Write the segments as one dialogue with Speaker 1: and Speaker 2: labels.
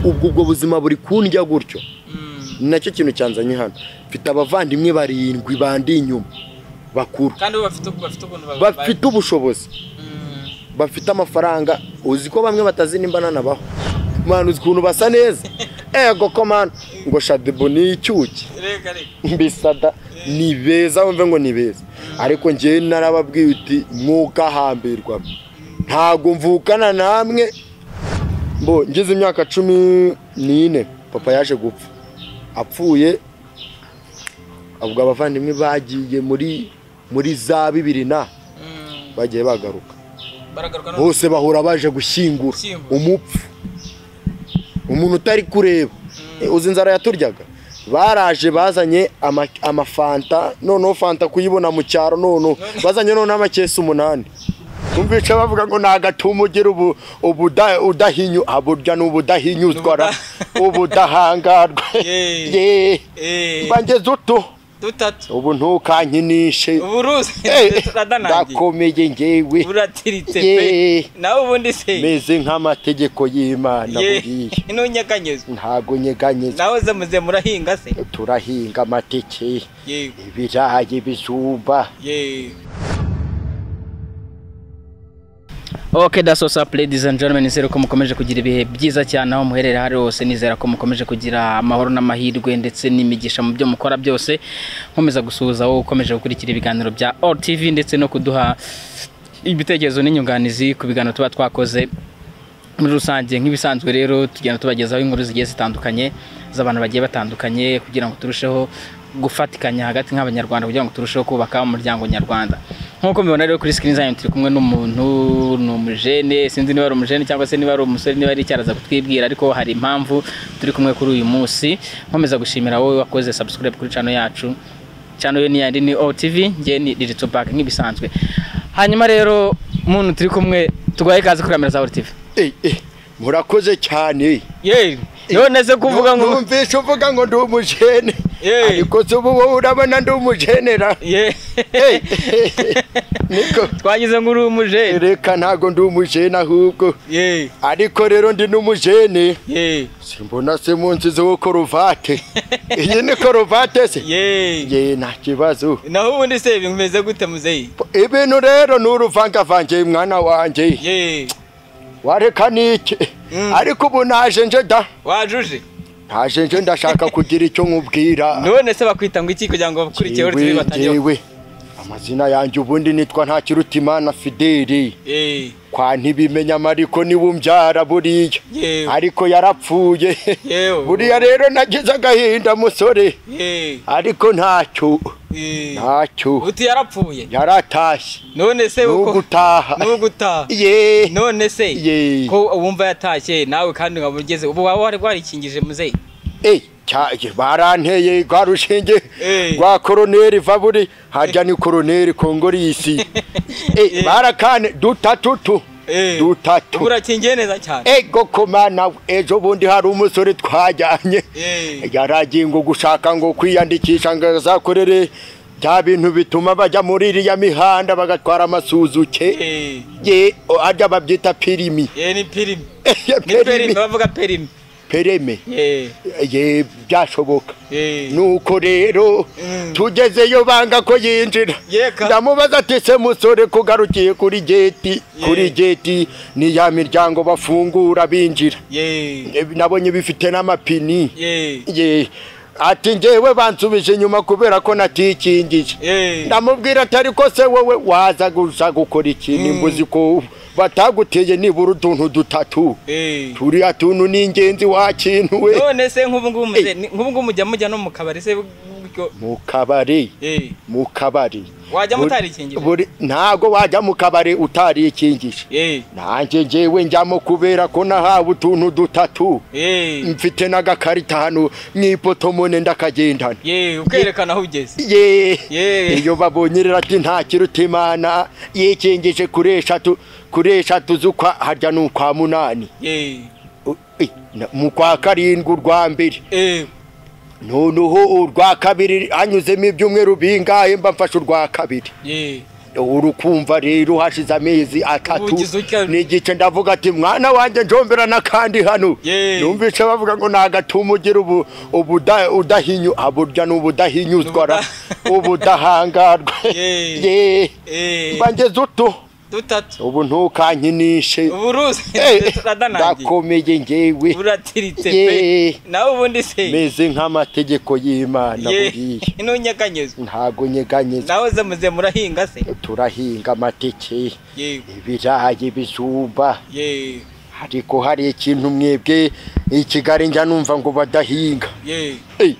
Speaker 1: ubwo ubwo buzima buri kundya gutyo ni nacyo kintu cyanzanye hano mfite abavandimwe barindwi bandi inyuma bakuru
Speaker 2: kandi bo bafite bafite ukuntu
Speaker 1: bafite ubushobozi bafite amafaranga uzi ko bamwe batazi nimba nanabaho mwana uzi ukuntu basa neza ego ko mwana ngo shadebo ni icyuki
Speaker 2: reka reka
Speaker 1: mbisada ni beza wumve ngo ni beza ariko ngewe narababwiye uti mwukahambirwa ntabwo mvukana namwe mbo ngize imyaka cumi n'ine papa yaje gupfa apfuye ubwo abavandimwe bagiye muri muri za bibiri na
Speaker 2: Mm,
Speaker 1: bagiye bagaruka
Speaker 2: baragaruka no
Speaker 1: bose bahora baje gushyingura
Speaker 2: Gushyingura.
Speaker 1: umupfu umuntu utari kureba Eh, uzi inzara yaturyaga baraje bazanye ama- amafanta noneho fanta kuyibona mu cyaro noneho bazanye noneho amakesi umunani umvica bavuga ngo nagatuma ugira ubu ubuda- udahinyu ah, burya ni ubudahinyuzwa ra. ubudahangarwa
Speaker 2: Yeee.
Speaker 1: Yeee.
Speaker 2: eh
Speaker 1: mba ngeze utu
Speaker 2: dutatu
Speaker 1: ubu ntukankinishe
Speaker 2: uburuzi
Speaker 1: Eh,
Speaker 2: turadanangiye
Speaker 1: ndakomeye ngewe
Speaker 2: buratiritse pe
Speaker 1: Yeee.
Speaker 2: nawe ubundi se
Speaker 1: meze nk'amategeko y'imana
Speaker 2: ye
Speaker 1: buriya
Speaker 2: ntunyeganyeze
Speaker 1: ntabwo nyeganyeza
Speaker 2: nawe uze muze murahinga se
Speaker 1: turahinga amateke
Speaker 2: yego
Speaker 1: ibirayi ibijumba
Speaker 2: ye
Speaker 3: ok daso sapu ladies and gentlemen nizere ko mukomeje kugira ibihe byiza cyane aho muherera hari hose nizera ko mukomeje kugira amahoro n'amahirwe ndetse n'imigisha mu byo mukora byose nkomeza gusuhuza wowe ukomeje gukurikira ibiganiro bya OTV ndetse no kuduha ibitekerezo n'inyunganizi ku biganiro tuba twakoze muri rusange nk'ibisanzwe rero tugenda tubagezaho inkuru zigiye zitandukanye z'abantu bagiye batandukanye kugira ngo turusheho gufatikanya hagati nk'abanyarwanda kugira ngo turusheho kubaka umuryango nyarwanda nk'uko mubibona rero kuri sikirini zanyu turi kumwe n'umuntu ni umujene sinzi niba ari umujene cyangwa se niba ari umusore niba ari icyaraza kutwibwira ariko hari impamvu turi kumwe kuri uyu munsi nkomeza gushimira wowe wakoze subscribe kuri cano yacu channel ni yandi ni OTV ngiye ni digital back nk'ibisanzwe hanyuma rero muntu turi kumwe tugwaye ikaze kuri kamera za OTV
Speaker 1: Eh, eh, murakoze cyane
Speaker 3: yewe nese kuvuga ngo
Speaker 1: numvise uvuga ngo ndi umujene
Speaker 2: Eh.
Speaker 1: ariko si ubu wowe urabona ndi umujenera
Speaker 3: ye
Speaker 1: Eh, niko
Speaker 3: twagize ngo uri umujene
Speaker 1: reka ntabwo ndi umujene ahubwo
Speaker 2: ye
Speaker 1: ariko rero ndi n'umujene
Speaker 2: ye
Speaker 1: simbona se munsizeho koruvate iyi ni koruvate se
Speaker 2: ye
Speaker 1: ye nta kibazo
Speaker 2: naho ubundi se bimeze gute muzeyi
Speaker 1: ibintu rero ni uruvangavange mwana wanjye
Speaker 2: ye
Speaker 1: wareka n'iki
Speaker 2: Mm.
Speaker 1: ariko ubu naje nje da
Speaker 2: wajuje
Speaker 1: naje nje ndashaka kugira icyo nkubwira
Speaker 2: none se bakwita ngo iki kugira ngo bakurikiye OTV
Speaker 1: Yewe,
Speaker 2: batangiye
Speaker 1: yewe. amazina yanjye ubundi nitwa ntakirutimana fideli
Speaker 2: ye
Speaker 1: kwa ntibimenya mariko niwe umbyara buriya
Speaker 2: Yewe.
Speaker 1: ariko yarapfuye
Speaker 2: Yewe.
Speaker 1: buriya rero nagize agahinda musore
Speaker 2: ye
Speaker 1: ariko ntacyo
Speaker 2: ye
Speaker 1: ntacyo
Speaker 2: uti yarapfuye
Speaker 1: yaratashye
Speaker 2: none se uko
Speaker 1: nugutaha
Speaker 2: ni ugutaha
Speaker 1: ye
Speaker 2: none se
Speaker 1: Ye.
Speaker 2: ko wumva yatashye nawe kandi nkaba ugeze ubu waba wari warikingije muzeyi
Speaker 1: Eh, cyaje baranteye rwa rushinge
Speaker 2: Eh.
Speaker 1: rwa koroneri vaburi harya ni koroneri kongorisi
Speaker 2: Eh.
Speaker 1: Eh, barakane dutatu tu
Speaker 2: Eh. ubu
Speaker 1: dutatu
Speaker 2: urakingiye neza cyane
Speaker 1: ego komana ejo bundi hari umusore twajyanye
Speaker 2: ye
Speaker 1: yaragiye ngo gushaka ngo kwiyandikisha ngo azakorere bya bintu bituma bajya muri iriya mihanda bagatwara amasuzuke
Speaker 2: ye
Speaker 1: ye o, harya babyita pirimi
Speaker 2: ye ni pirimi
Speaker 1: Eh,
Speaker 2: ni perimi
Speaker 1: perimi
Speaker 2: bavuga perimi
Speaker 1: pereme
Speaker 2: ye
Speaker 1: ye byashoboka
Speaker 2: ye
Speaker 1: nuko rero
Speaker 2: Mm.
Speaker 1: tugezeyo banga ko yinjira
Speaker 2: Yeka.
Speaker 1: ndamubaza ati se musore kugarukiye kuri geti
Speaker 2: Ye.
Speaker 1: kuri geti ni ya miryango bafungura binjira
Speaker 2: ye
Speaker 1: E, nabonye bifite n'amapini
Speaker 2: ye
Speaker 1: ye ati njyewe bansubije inyuma kubera ko natikingije
Speaker 2: ye
Speaker 1: ndamubwira ati ariko se wowe waza gusa gukora iki nimba uzi ko bataguteye nibura utuntu dutatu
Speaker 2: ye
Speaker 1: turiya tuntu ni ingenzi wakintuwe
Speaker 2: none se nk'ubu ngubu muze nk'ubu ngubu mujya mujya no mu kabari se buryo
Speaker 1: mu kabari
Speaker 2: ye
Speaker 1: mu kabari
Speaker 2: wajya
Speaker 1: Buri-
Speaker 2: mutarikingije
Speaker 1: buri- ntago wajya mu kabari utarikingije
Speaker 2: ye
Speaker 1: nanjye njyewe njyamo kubera ko nahawe utuntu dutatu
Speaker 2: ye
Speaker 1: mfite n'agakarita hano mu ipoto mone ndakagendana
Speaker 2: ye ukerekana aho ugeze
Speaker 1: ye
Speaker 2: Ye.
Speaker 1: iyo babonye rero ati nta kiruta imana yikingije kuri eshatu kuri eshatu z'ukwa harya ni ukwa munani
Speaker 2: ye
Speaker 1: U- i- na- mu kwa karindwi urwa mbere
Speaker 2: ye
Speaker 1: noneho urwa kabiri hanyuzemo ibyumweru bingahe mba mfashe urwa kabiri
Speaker 2: ye
Speaker 1: urukumva rero hashize amezi atatu
Speaker 2: ugize utya?
Speaker 1: n'igice ndavuga ati mwana wanjye njombera n'akandi hano
Speaker 2: Yee.
Speaker 1: numvise bavuga ngo nagatuma ugira ubu ubuda- udahinyu ah, burya ni ubudahinyuzwa ra. ubudahangarwa
Speaker 2: Yee.
Speaker 1: Yee.
Speaker 2: Eh,
Speaker 1: mba ngeze utu
Speaker 2: dutatu
Speaker 1: ubu ntukankinishe
Speaker 2: uburuzi
Speaker 1: Eh,
Speaker 2: turadanangiye
Speaker 1: ndakomeye ngewe
Speaker 2: buratiritse
Speaker 1: Yee.
Speaker 2: pe nawe ubundi se
Speaker 1: meze nk'amategeko y'imana buriya
Speaker 2: Yee, ntunyeganyeze
Speaker 1: ntago nyeganyeza
Speaker 2: nawe ze muze murahinga se
Speaker 1: turahinga amateke
Speaker 2: yego
Speaker 1: ibirayi ibijumba
Speaker 2: yego
Speaker 1: ariko hari ikintu mwebwe i kigali njya numva ngo badahinga
Speaker 2: yego
Speaker 1: Eh,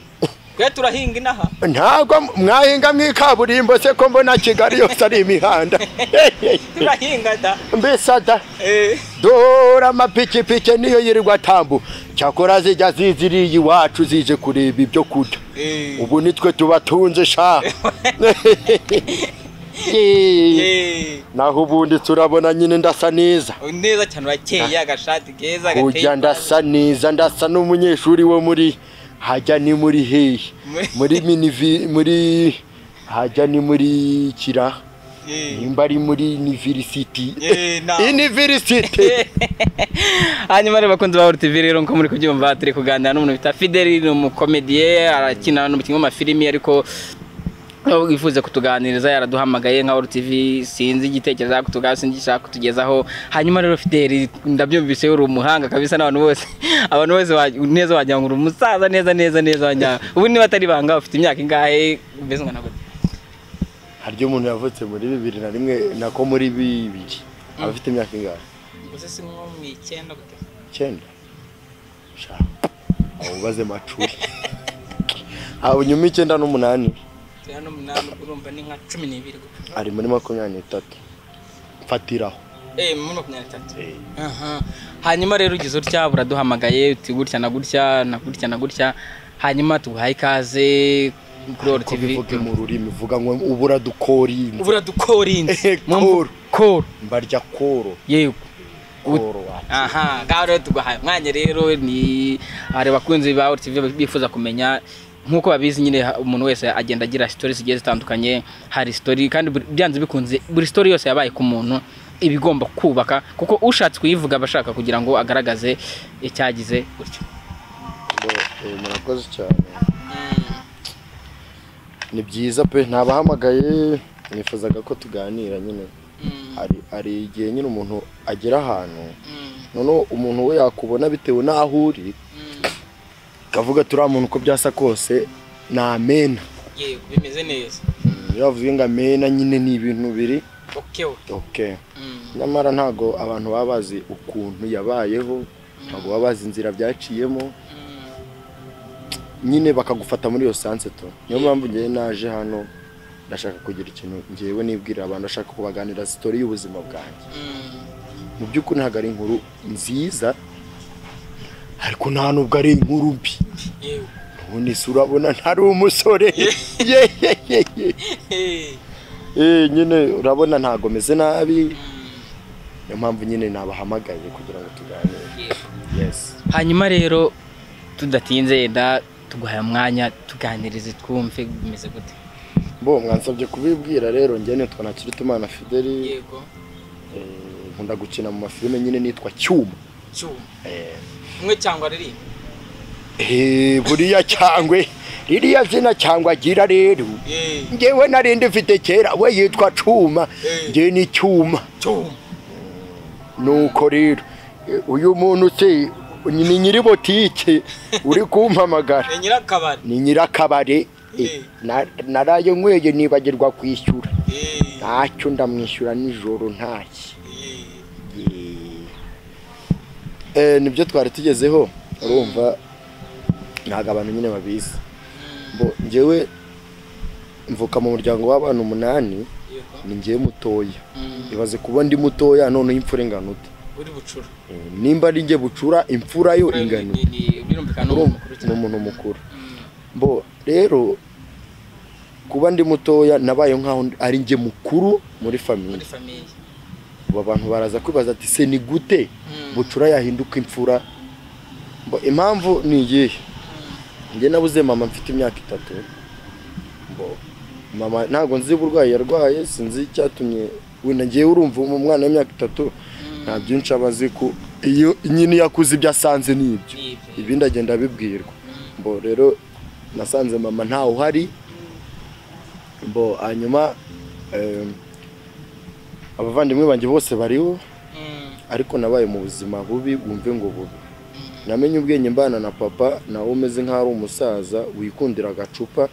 Speaker 2: twe turahinga inaha
Speaker 1: ntabwo mwahinga mu ikaburimbo se ko mbona kigali yose ari imihanda Eh, eh,
Speaker 2: turahinga da
Speaker 1: mbese ada
Speaker 2: Eh,
Speaker 1: dore amapikipiki niyo yirirwa atambu cyakora zijya ziziriye iwacu zije kureba ibyo kurya
Speaker 2: eh,
Speaker 1: ubu nitwe tubatunze sha Eh,
Speaker 2: eh.
Speaker 1: naho ubundi turabona nyine ndasa neza
Speaker 2: neza cyane urakeye agashati keza
Speaker 1: ujya
Speaker 2: gateye
Speaker 1: ndasa neza ndasa n'umunyeshuri wo muri hajya ni muri hehe
Speaker 2: Muri-
Speaker 1: muri minivi muri hajya ni muri kira
Speaker 2: Eh,
Speaker 1: nimba ari muri university
Speaker 2: eh, na-
Speaker 1: university
Speaker 3: hanyuma rero bakunzi ba TV rero nk'uko muri kubyumva turi kuganira n'umuntu bita Fideli ni umukomediye arakina n'umukinnyi w'amafilimi ariko aho wifuza kutuganiriza yaraduhamagaye nka World TV sinzi igitekerezo ariko tugaho sinzi icyo ushaka kutugezaho hanyuma rero Fideli ndabyumvise uri umuhanga kabisa n'abantu bose abantu bose wa- neza wagira ngo uri umusaza neza neza neza wagira ngo- ubu niba atari banga ufite imyaka ingahe mbese ungana gute
Speaker 1: harya umuntu yavutse muri bibiri na rimwe nako muri bibiri abafite imyaka ingahe
Speaker 2: uze si nko mu icyenda gute
Speaker 1: icyenda sha abo ubaze macuri abo nyuma icyenda n'umunani
Speaker 2: turiya n'umunani ubwo urumva ni nka cumi n'ibiri gute
Speaker 1: ari muri makumyabiri n'itatu mfatiraho
Speaker 2: eh muri makumyabiri n'itatu
Speaker 1: Eh.
Speaker 2: Aha.
Speaker 3: hanyuma rero ugize utya buraduhamagaye uti gutya na gutya na gutya na gutya hanyuma tuguhaye ikaze kuri World
Speaker 1: ko
Speaker 3: TV
Speaker 1: bivuge mu rurimi uvuga ngo ubura dukorinze
Speaker 2: ubura dukorinze
Speaker 1: koro
Speaker 3: koro
Speaker 1: mbarya koro
Speaker 3: yego
Speaker 1: koro wa
Speaker 3: aha ngaho rero tuguhaye umwanya rero ni hari abakunzi ba World TV bifuza kumenya nk'uko babizi nyine ha- umuntu wese agenda agira sitori zigiye zitandukanye hari sitori kandi buri- byanze bikunze buri sitori yose yabaye ku muntu iba igomba kubaka kuko ushatse kuyivuga aba ashaka kugira ngo agaragaze icyagize gutyo
Speaker 1: Eh, murakoze cyane ni byiza pe ntabahamagaye nifuzaga ko tuganira nyine hari hari igihe nyine umuntu agera ahantu noneho umuntu we yakubona bitewe n'aho uri akavuga turiya muntu uko byasa kose ni amena
Speaker 2: yego bimeze neza
Speaker 1: Mm, iyo bavuze ngo amena nyine ni ibintu biri
Speaker 2: oke oke
Speaker 1: okay.
Speaker 2: Mm.
Speaker 1: nyamara ntago abantu baba bazi ukuntu yabayeho ntabwo baba bazi inzira byaciyemo
Speaker 2: Mm.
Speaker 1: nyine bakagufata muri iyo sanse to niyo mpamvu ngewe naje hano ndashaka kugira ikintu ngewe nibwirira abantu ndashaka kubaganira sitori y'ubuzima bwanjye
Speaker 2: Mm.
Speaker 1: mu by'ukuri ntabwo ari inkuru nziza ariko nta nubwo ari inkuru mbi
Speaker 2: yego
Speaker 1: ubundi se urabona ntari umusore ye ye ye ye
Speaker 2: Eh.
Speaker 1: Eh, nyine urabona ntabwo meze nabi
Speaker 2: Mm.
Speaker 1: niyo mpamvu nyine nabahamagaye kugira ngo tuganire
Speaker 2: Yego.
Speaker 1: yes
Speaker 3: hanyuma rero tudatinze yenda tuguhaye umwanya tuganirize twumve bimeze gute
Speaker 1: bo mwansabye kubibwira rero njye nitwa Ntakirutimana Fideli
Speaker 2: yego
Speaker 1: Eh, nkunda gukina mu mafilime nyine nitwa cyuma
Speaker 2: cyuma
Speaker 1: Eh,
Speaker 2: umwe cyangwa aririmba
Speaker 1: eh, buriya cyangwe ririya zina cyangwa agira rero
Speaker 2: Eh.
Speaker 1: ngewe narindi mfite kera we yitwa cuma ngewe ni cyuma
Speaker 2: cyuma
Speaker 1: nuko rero eh, uyu muntu se ni nyiri botike uri kumpamagara
Speaker 2: ni nyirakabari
Speaker 1: ni nyirakabare eh,
Speaker 2: Eh.
Speaker 1: na- naraye nyweye nibagirwa kwishyura
Speaker 2: Eh.
Speaker 1: ntacyo ndamwishyura nijoro ntacyo
Speaker 2: Eh.
Speaker 1: Eh, nibyo twari tugezeho urumva ntabwo abantu nyine babizi bo njyewe mvuka mu muryango w'abantu umunani
Speaker 2: yego
Speaker 1: ni njyewe mutoya
Speaker 2: Mm.
Speaker 1: ibaze kuba ndi mutoya noneho imfura ingana ute
Speaker 2: uri bucura
Speaker 1: Eh, nimba ari njye bucura imfura yo ingana ute
Speaker 2: birumvikana
Speaker 1: ni
Speaker 2: uwo mukuru cyane
Speaker 1: umuntu mukuru
Speaker 2: Mm.
Speaker 1: bo rero kuba ndi mutoya nabaye nk'aho ari njye mukuru muri
Speaker 2: muri
Speaker 1: famiye
Speaker 2: famiye
Speaker 1: ubu abantu baraza kwibaza ati se ni gute bucura yahinduka imfura Mbo impamvu ni iyihe njye nabuze mama mfite imyaka itatu mbo mama ntabwo nzi uburwayi yarwaye sinzi icyatumye wenda ngewe urumva umwana w'imyaka itatu nta byinshi aba azi ko iyo nyine iyo akuze ibyo asanze ni ibyo ibindi agenda abibwirwa mbo rero nasanze mama ntawe uhari mbo hanyuma em, abavandimwe banjye bose bariho ariko nabaye mu buzima bubi wumve ngo bubi namenye ubwenge mbana na papa nawe umeze nk'aho ari umusaza wikundira agacupa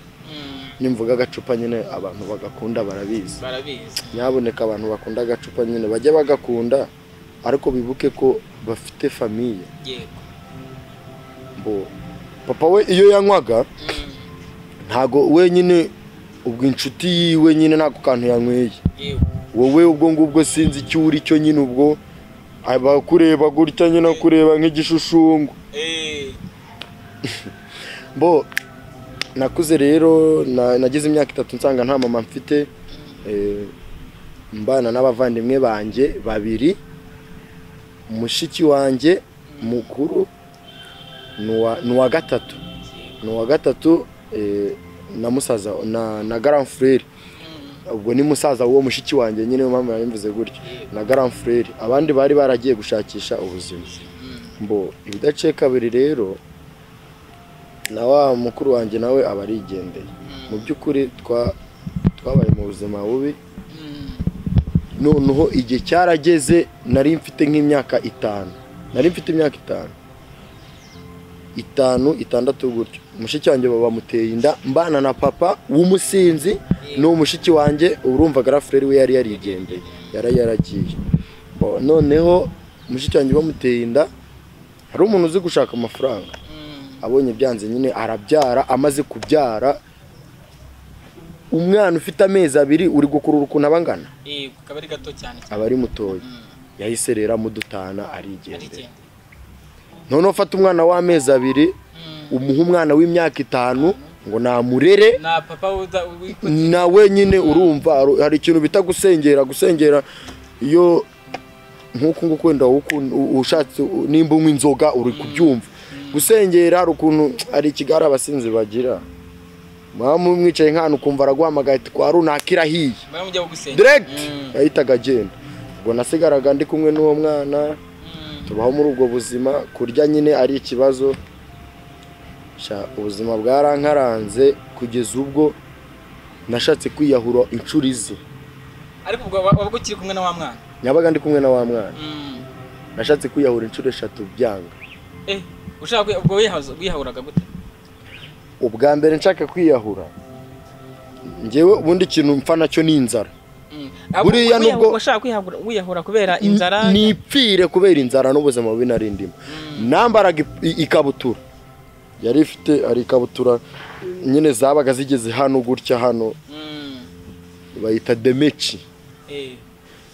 Speaker 1: nimvuga agacupa nyine abantu bagakunda barabizi
Speaker 2: barabizi
Speaker 1: nyaboneka abantu bakunda agacupa nyine bajye bagakunda ariko bibuke ko bafite famiye
Speaker 2: yego
Speaker 1: mbo papa we iyo yanywaga ntago wenyine ubwo inshuti yiwe nyine nako kantu yanyweye
Speaker 2: yego
Speaker 1: wowe ubwo ngubwo sinzi icyo uri cyo nyine ubwo abakureba gutya nyine kureba nk'igishushumbwa
Speaker 2: eh
Speaker 1: bo nakuze rero na- nagize imyaka itatu nsanga nta mama mfite eh, mbana n'abavandimwe banjye babiri mushiki wanjye mukuru ni uwa- ni uwa gatatu ni uwa gatatu eh, na musaza na na grand frere ubwo ni musaza w'uwo mushiki wanjye nyine niyo mpamvu yabimvuze gutyo na grand frere abandi bari baragiye gushakisha ubuzima mbo ibidaciye kabiri rero na wa mukuru wanjye nawe aba arigendeye mu by'ukuri twa- twabaye mu buzima bubi noneho igihe cyarageze nari mfite nk'imyaka itanu nari mfite imyaka itanu itanu itandatu gutyo mushiki wanjye bamuteye inda mbana na papa w'umusinzi n'uwo mushiki wanjye urumva garafureri we yari yarigendeye yari yaragiye Bo, noneho mushiki wanjye bamuteye inda hari umuntu uzi gushaka amafaranga abonye byanze nyine arabyara amaze kubyara umwana ufite amezi abiri uri gukurura ukuntu aba angana
Speaker 2: yego kaba ari gato cyane cyane
Speaker 1: aba ari mutoya
Speaker 2: Mm.
Speaker 1: yahise rero amudutana arigendera
Speaker 2: arigenda
Speaker 1: noneho ufata umwana w'amezi abiri umuha umwana w'imyaka itanu ngo namurere
Speaker 2: na papa uza wikunda
Speaker 1: nawe nyine urumva hari- hari ikintu bita gusengera gusengera iyo nk'uku nguku wenda ukun- u- ushatse u- nimba unywa inzoga uri kubyumva gusengera hari ukuntu hari ikigare abasinzi bagira mwamu mwicaye nk'ahantu ukumva araguhamagaye ati kwa runaka irahiye
Speaker 2: baramujya gusenga
Speaker 1: direct
Speaker 2: Mm.
Speaker 1: yahitaga agenda ubwo nasigaraga ndi kumwe n'uwo mwana
Speaker 2: Mm.
Speaker 1: tubaho muri ubwo buzima kurya nyine ari ikibazo Sha, ubuzima bwarankaranze kugeza ubwo nashatse kwiyahura inshuro izi
Speaker 2: ariko ubwo wa- waba ukiri kumwe na wa mwana
Speaker 1: nyabaga ndi kumwe na wa mwana
Speaker 2: Mm.
Speaker 1: nashatse kwiyahura inshuro eshatu byanga
Speaker 2: eh ushaka kwi- ubwo wihaza- wihahuraga gute
Speaker 1: ubwa mbere nshaka kwiyahura ngewe ubundi ikintu mpfa nacyo ni inzara
Speaker 2: Mm. Ahubwo
Speaker 1: Buriya
Speaker 2: wiyahu-
Speaker 1: nubwo-
Speaker 2: washaka kwihahura wiyahura kubera inzara
Speaker 1: nipfire kubera inzara n'ubuzima bubi nari ndimo nambaraga i- ikabutura yari ifite hari ikabutura nyine zabaga zigeze hano gutya hano
Speaker 2: Mm.
Speaker 1: bayita demeci
Speaker 2: eh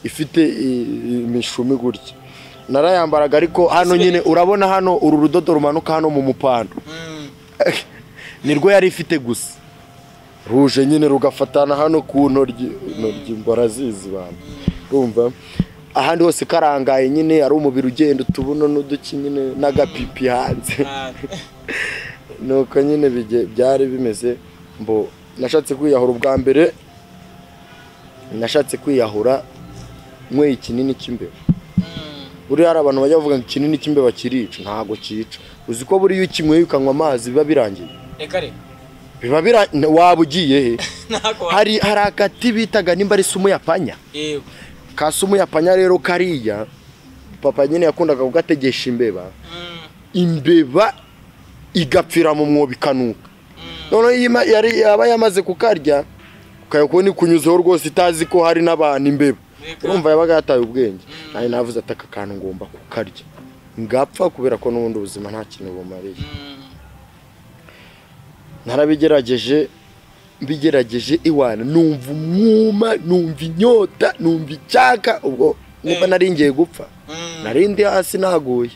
Speaker 1: ifite i- imishumi gutya narayambaraga ariko hano nyine urabona hano uru rudodo rumanuka hano mu mupando
Speaker 2: Mm.
Speaker 1: nirwo yari ifite gusa ruje nyine rugafatana hano ku ntoryi intoryi ngo arazizi bantu urumva ahandi hose karangaye nyine ari umubiri ugenda utubuno n'uduki nyine n'agapipi hanze
Speaker 2: Ah.
Speaker 1: nuko nyine bige- byari bimeze mbo nashatse kwiyahura ubwa mbere nashatse kwiyahura nyweye ikinini cy'imbeba
Speaker 2: Mm.
Speaker 1: buriya hari abantu bajya bavuga ngo ikinini cy'imbeba kirica ntabwo cyica uzi ko buriya iyo ukinyweye ukanywa amazi biba birangiye
Speaker 2: reka reka
Speaker 1: biba birangiye waba ugiye he
Speaker 2: ntabwo wa-
Speaker 1: hari hari agati bitaga nimba ari sumu yapanya
Speaker 2: eh
Speaker 1: ka sumu yapanya rero kariya papa nyine yakundaga kugategesha imbeba
Speaker 2: Mm.
Speaker 1: imbeba igapfira mu mwobo ikanuka noneho iyo ima- yari yaba yamaze kukarya ukajya kubona ikunyuzeho rwose itazi ko hari n'abantu imbeba
Speaker 2: Yego.
Speaker 1: urumva yabaga yataye ubwenge nawe navuze ati aka kantu ngomba kukarya ngapfa kubera ko n'ubundi ubuzima nta kintu bumariye
Speaker 2: Mm.
Speaker 1: narabigerageje mbigerageje iwana numva umwuma numva inyota numva icyaka ubwo niba
Speaker 2: Eh.
Speaker 1: nari ngiye gupfa
Speaker 2: Mm.
Speaker 1: nari ndi hasi naguye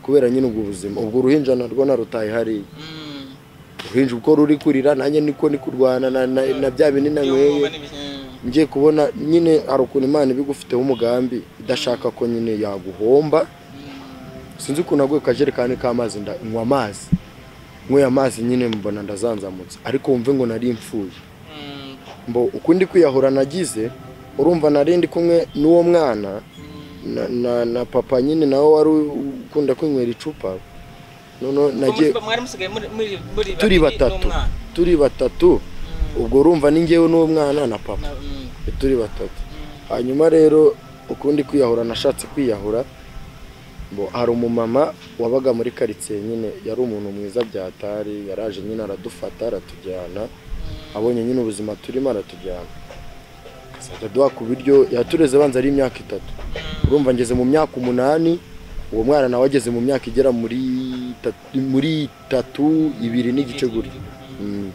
Speaker 1: kubera nyine ubwo buzima ubwo uruhinja narwo narutaye hariya
Speaker 2: Mm.
Speaker 1: uruhinja uko ruri kurira nanjye niko ni kurwana na- na na bya bindi nanyweye
Speaker 2: By'ubwoba n'ibi- Mm.
Speaker 1: ngiye kubona nyine hari ukuntu imana ibigufiteho umugambi idashaka ko nyine yaguhomba sinzi ukuntu aguye ku kajerekani k'amazi nda- nywa amazi nyweye amazi nyine mbona ndazanzamutse ariko wumve ngo nari mfuye
Speaker 2: Mm.
Speaker 1: mbo ukundi kwiyahura nagize urumva narindi kumwe n'uwo mwana na, na, na papa nyine nawe wari ukunda kwinywera icupa noneho nagiye
Speaker 2: mwari musigaye muri muri muri
Speaker 1: turi
Speaker 2: babiri
Speaker 1: batatu
Speaker 2: n'umwana.
Speaker 1: turi batatu ubwo urumva ni njyewe n'uwo mwana na papa
Speaker 2: Na- mm.
Speaker 1: turi batatu hanyuma rero ukundi kwiyahura nashatse kwiyahura Bo, hari umumama wabaga muri karitsiye nyine yari umuntu mwiza byatari yaraje nyine aradufata aratujyana abonye nyine ubuzima turimo aratujyana azajya aduha ku biryo yatureze banza ari imyaka itatu urumva ngeze mu myaka umunani uwo mwana nawe ageze mu myaka igera muri itatu- muri itatu ibiri n'igice gutyo Mm.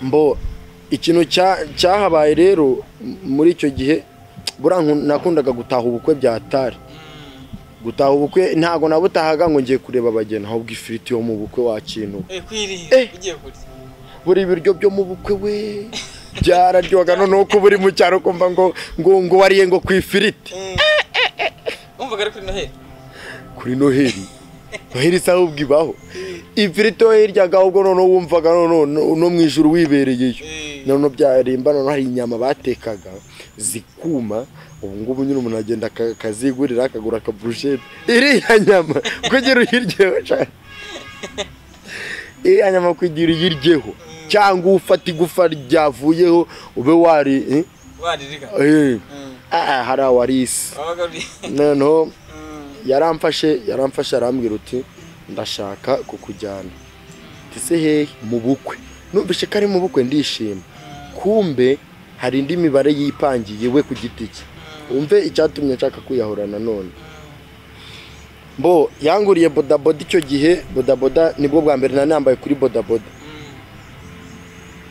Speaker 1: mbo ikintu cya- cyahabaye rero m- muri icyo gihe buriya nku- nakundaga gutaha ubukwe byatari gutaha ubukwe ntabwo nabutahaga ngo ngiye kureba abageni ahubwo ifiriti yo mu bukwe wakintu
Speaker 2: Eh, kwiriye
Speaker 1: Eh.
Speaker 2: ugiye kurya
Speaker 1: buri biryo byo mu bukwe we byararyoga noneho ko buri mu cyaro kumva ngo ngo ngo wariye ngo ku ifiriti
Speaker 2: wumvaga ari kuri noheli
Speaker 1: kuri noheli noheli isaha ubwo ibaho ifiriti hiryaga ahubwo noneho wumvaga noneho no- no mu ijoro wibereyeyo
Speaker 2: Eh.
Speaker 1: noneho byarimba noneho hari inyama batekaga zikuma ubu ngubu nyine umuntu agenda aka- akazigurira akagura akaburushete iriya nyama kugira uyiryeho cyane iriya nyama kugira uyiryeho cyangwa ufata igufa ryavuyeho ube wari eh,
Speaker 2: waririga
Speaker 1: eh,
Speaker 2: Mm.
Speaker 1: ah, hari awarisi
Speaker 2: wabaga uri
Speaker 1: noneho
Speaker 2: Mm.
Speaker 1: yaramfashe yaramfashe arambwira uti ndashaka kukujyana ndetse hehe mu bukwe numvise ko ari mu bukwe ndishima kumbe hari indi mibare yipangiye we ku giti cye wumve icyatumye nshaka kwiyahura nanone mbo yanguriye bodaboda icyo gihe bodaboda nibwo bwa mbere nari nambaye kuri bodaboda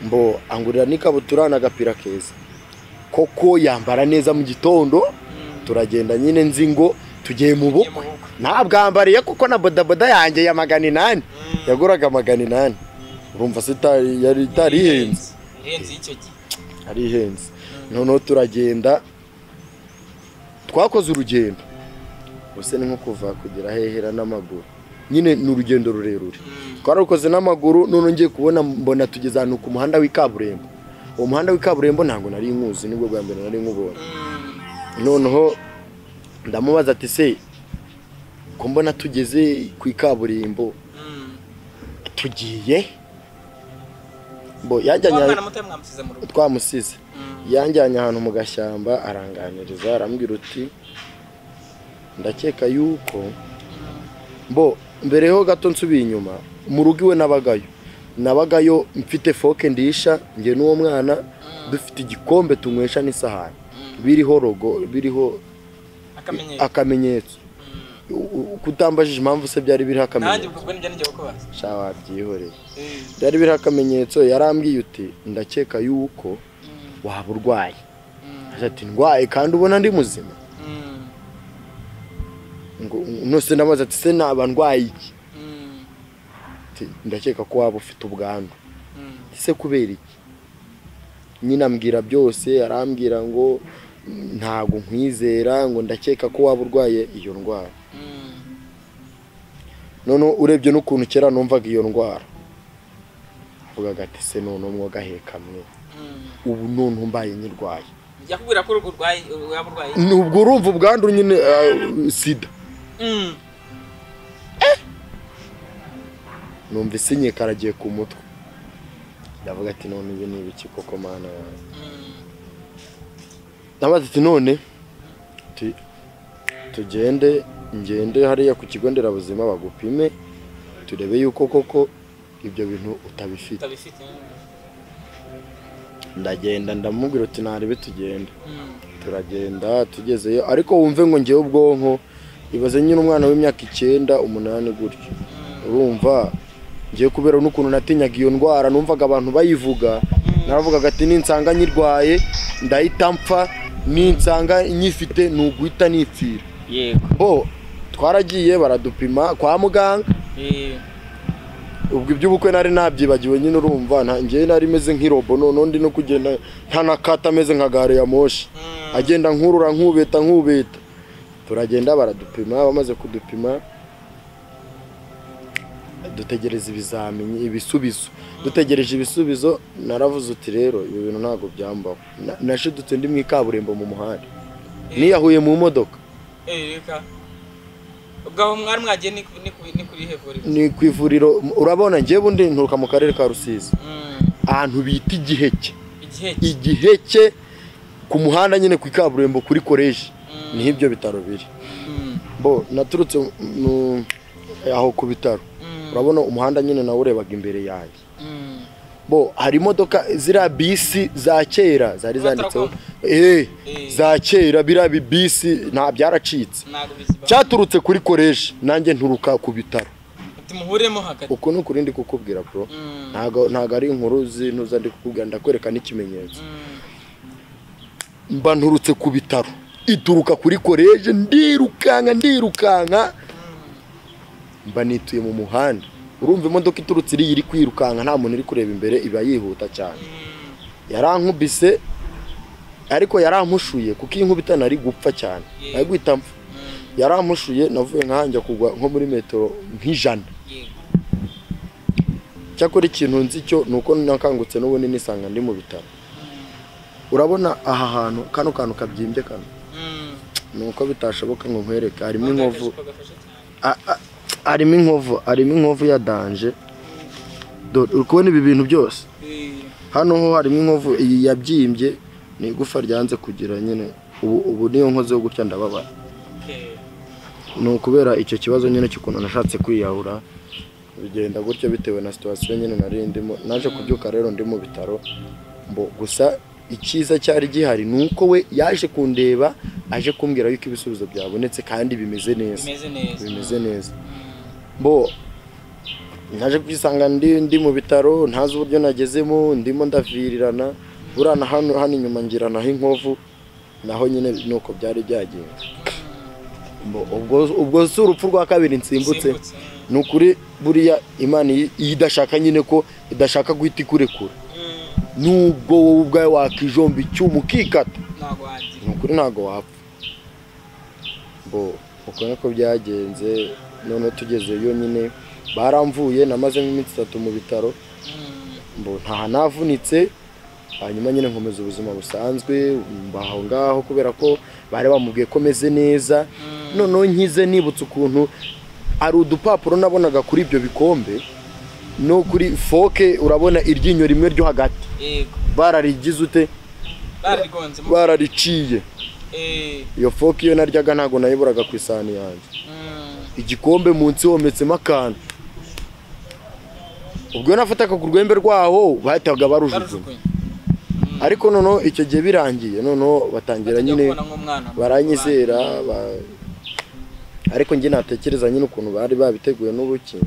Speaker 1: mbo angurira n'ikabutura n'agapira keza koko yambara neza mu gitondo turagenda nyine nzi ngo tugiye mu
Speaker 2: Ugiye
Speaker 1: bukwe
Speaker 2: mu bukwe.
Speaker 1: ntabwambariye kuko na bodaboda yanjye ya magana inani yaguraga magana inani urumva se itari yari itari ihenze
Speaker 2: ihenze y'icyo gihe
Speaker 1: ari ihenze noneho turagenda twakoze urugendo gusa ni nko kuva kugera hehera n'amaguru nyine ni urugendo rurerure twararukoze n'amaguru noneho ngiye kubona mbona tugeze ahantu ku muhanda w'ikaburimbo uwo muhanda w'ikaburimbo ntabwo nari nkuzi nibwo bwa mbere nari nkubonye noneho ndamubaza ati se ko mbona tugeze ku ikaburimbo tugiye bo yajyanye
Speaker 2: umwana muto yamwamusize mu rugo
Speaker 1: twamusize
Speaker 2: Mm.
Speaker 1: yanjyanye ahantu mu gashyamba aranganiriza arambwira uti ndakeka yuko mbo mbereho gato nsubiye inyuma mu rugo iwe nabagayo nabagayo mfite foke ndisha njye n'uwo mwana dufite igikombe tunywesha n'isahani biriho rogo biriho
Speaker 2: akamenyero
Speaker 1: akamenyetso U- u- kutambajije impamvu se byari biriho
Speaker 2: nanjye
Speaker 1: akamenyetso
Speaker 2: ubwo bwo nibyo nijya kukubaza
Speaker 1: sha wabyihoreye
Speaker 2: Eh.
Speaker 1: byari biriho akamenyetso yarambwiye uti ndakeka yuko waba urwaye
Speaker 2: Mm.
Speaker 1: Agira ati ndwaye kandi ubona ndi muzima
Speaker 2: Mm.
Speaker 1: ngo nose ndabaza ati se naba ndwaye iki
Speaker 2: Mm.
Speaker 1: Ati, ndakeka ko waba ufite ubwandu
Speaker 2: Mm.
Speaker 1: Ati, se kubera iki nyine ambwira byose arambwira ngo ntabwo nkwizera ngo ndakeka ko waba urwaye iyo ndwara
Speaker 2: Mm.
Speaker 1: noneho urebye n'ukuntu kera numvaga iyo ndwara avugaga ati se noneho mwogahekamwe
Speaker 2: Mm.
Speaker 1: ubu noneho mbaye nyirwaye
Speaker 2: yakubwira ko urugo urwaye waba urwaye
Speaker 1: ni ubwo urumva ubwandu nyine ah, sida
Speaker 2: Mm.
Speaker 1: numva isinye karagiye ku mutwe ndavuga ati none ibi ni ibiki koko mana yawe
Speaker 2: Mm.
Speaker 1: ndabaza ati none tu- tugende ngende hariya ku kigo nderabuzima bagupime turebe yuko koko ibyo bintu utabifite
Speaker 2: utabifite
Speaker 1: ndagenda ndamubwira uti ntarebe tugenda
Speaker 2: Mm.
Speaker 1: turagenda tugezeyo ariko wumve ngo ngewe ubwonko ibaze nyine umwana w'imyaka icyenda umunani gutyo urumva ngiye kubera n'ukuntu natinyaga iyo ndwara numvaga abantu bayivuga naravugaga ati ninsanga nyirwaye ndahita mpfa ninsanga nyifite ni uguhita nipfira
Speaker 3: yego
Speaker 1: bo twaragiye baradupima kwa muganga
Speaker 2: Eh.
Speaker 1: ubwo iby'ubukwe nari nabyibagiwe nyine urumva nta- njyewe nari meze nk'irobo noneho ndi no kugenda nta na kata ameze nka gare ya moshi
Speaker 2: Mm.
Speaker 1: agenda nkurura nkubeta nkubeta turagenda baradupima bamaze kudupima dutegereza ibizamini ibisubizo dutegereje ibisubizo naravuze uti rero ibi bintu ntabwo byambaho Na- nashidutse ndi mu ikaburimbo mu muhanda niyahuye mu modoka
Speaker 2: reka ubwo aho mwari mwagiye ni ku- ni ku- ni kuri hevuriro
Speaker 1: ni ku ivuriro urabona njyewe undi nturuka mu karere ka rusizi ahantu bita igiheke
Speaker 2: igihe
Speaker 1: igiheke ku muhanda nyine ku ikaburimbo kuri koleji
Speaker 2: Mm.
Speaker 1: niho ibyo bitaro biri bo naturutse mu- aho ku bitaro urabona umuhanda nyine nawe urebaga imbere yanjye bo hari imodoka ziriya bisi za kera zari zanditseho eh
Speaker 2: Eh.
Speaker 1: za kera biriya bi- bisi nta byaracitse
Speaker 2: ntabwo biziba
Speaker 1: cyaturutse kuri koleji nanjye nturuka ku bitaro
Speaker 2: ati muhuremo hagati
Speaker 1: uku ni ukuri ndi kukubwira bro
Speaker 2: Mm.
Speaker 1: ntago ntago ari inkuru zinuza ndi kukubwira ndakwereka n'ikimenyetso
Speaker 2: Mm.
Speaker 1: mba nturutse ku bitaro ituruka kuri koleji ndirukanka ndirukanka mba nituye mu muhanda urumva imodoka iturutse iriya iri kwirukanka nta muntu uri kureba imbere iba yihuta cyane yarankubise ariko yarankushuye kuko iyi nkuba itana ari gupfa cyane
Speaker 2: Yeah.
Speaker 1: ari guhita mpfa yarankushuye navuye nkahanjya kugwa nko muri metero nk'ijana
Speaker 2: Yego.
Speaker 1: cyakora ikintu nzi cyo ni uko nakangutse n'ubundi nisanga ndi mu bitaro urabona aha hantu kano kantu kabyimbye kano
Speaker 2: Mm.
Speaker 1: ni uko bitashoboka ngo nkwereke harimo inkovu
Speaker 2: Agafashe- agafashe cyane.
Speaker 1: a- a- harimo inkovu harimo inkovu ya danje Dore, uri kubona ibi bintu byose
Speaker 2: Eh,
Speaker 1: hano ho harimo inkovu iyi yabyimbye ni igufa ryanze kugira nyine ubu ubu niyo nkozeho gutya ndababara
Speaker 2: okay.
Speaker 1: ni ukubera icyo kibazo nyine cy'ukuntu nashatse kwiyahura bigenda gutyo bitewe na situwasiyo nyine nari ndimo naje kubyuka rero ndi mu bitaro mbo gusa icyiza cyari gihari ni uko we yaje kundeba aje kumbwira yuko ibisubizo byabonetse kandi bimeze neza
Speaker 2: bimeze neza
Speaker 1: bimeze neza bo naje kwisanga ndi ndi mu bitaro ntazi uburyo nagezemo ndimo ndavirirana buriya na hano hano inyuma ngiranaho inkovu naho nyine nuko byari byagenda Bo, ubwo ubwo si urupfu rwa kabiri nsimbutse
Speaker 2: Nsimbutse.
Speaker 1: ni ukuri buriya imana iyi- iyo idashaka nyine ko idashaka guhita ikurekura
Speaker 2: Mm.
Speaker 1: nubwo wowe ubwawe wakijomba icyuma ukikata
Speaker 2: ntabwo wagira
Speaker 1: ni ukuri ntabwo wapfa bo uko niko byagenze noneho tugezeyo nyine baramvuye namaze nk'iminsi itatu mu bitaro mbo ntaha navunitse hanyuma nyine nkomeza ubuzima busanzwe mbaho ngaho kubera ko bari bamubwiye ko meze neza noneho nkize nibutse ukuntu hari udupapuro nabonaga kuri ibyo bikombe no kuri foke urabona iryinyo rimwe ryo hagati
Speaker 2: yego
Speaker 1: bararigize ute
Speaker 2: bararigonzemo
Speaker 1: barariciye
Speaker 2: Eh,
Speaker 1: iyo foke iyo naryaga ntabwo nayiburaga ku isahani yanjye
Speaker 2: mm.
Speaker 1: igikombe munsi hometsemo akantu ubwo iyo nafataga ku rwembe rwaho bahitaga barujugunya
Speaker 2: barujugunya
Speaker 1: ariko noneho icyo gihe birangiye noneho batangira
Speaker 2: Batajya
Speaker 1: nyine
Speaker 2: kubona nk'umwana mu
Speaker 1: baranyizera ba- ariko njye natekereza nyine ukuntu bari babiteguye n'ubuki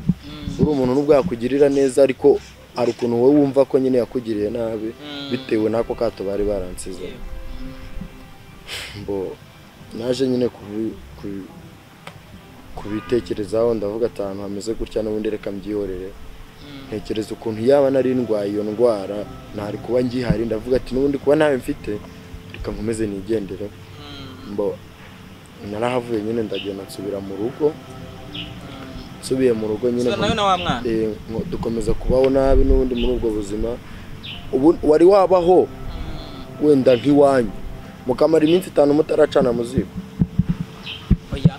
Speaker 1: uri umuntu n'ubwo yakugirira neza ariko hari ukuntu wowe wumva ko nyine yakugiriye nabi
Speaker 2: Mm.
Speaker 1: bitewe n'ako kato bari baransizeho mbo naje nyine kubi- ku- kubitekerezaho ndavuga ati ahantu hameze gutya n'ubundi reka mbyihorere ntekereza ukuntu yaba nari ndwaye iyo ndwara ntari kuba ngihari ndavuga ati n'ubundi kuba ntawe mfite reka nkomeze nigendere mbo narahavuye nyine ndagenda nsubira mu rugo nsubiye mu rugo nyine
Speaker 2: So, nawe na wa mwana
Speaker 1: eh, ngo dukomeza kubaho nabi n'ubundi muri ubwo buzima ubu wari wabaho wenda nk'iwanyu mukamara iminsi itanu mutaracana mu ziko
Speaker 2: oya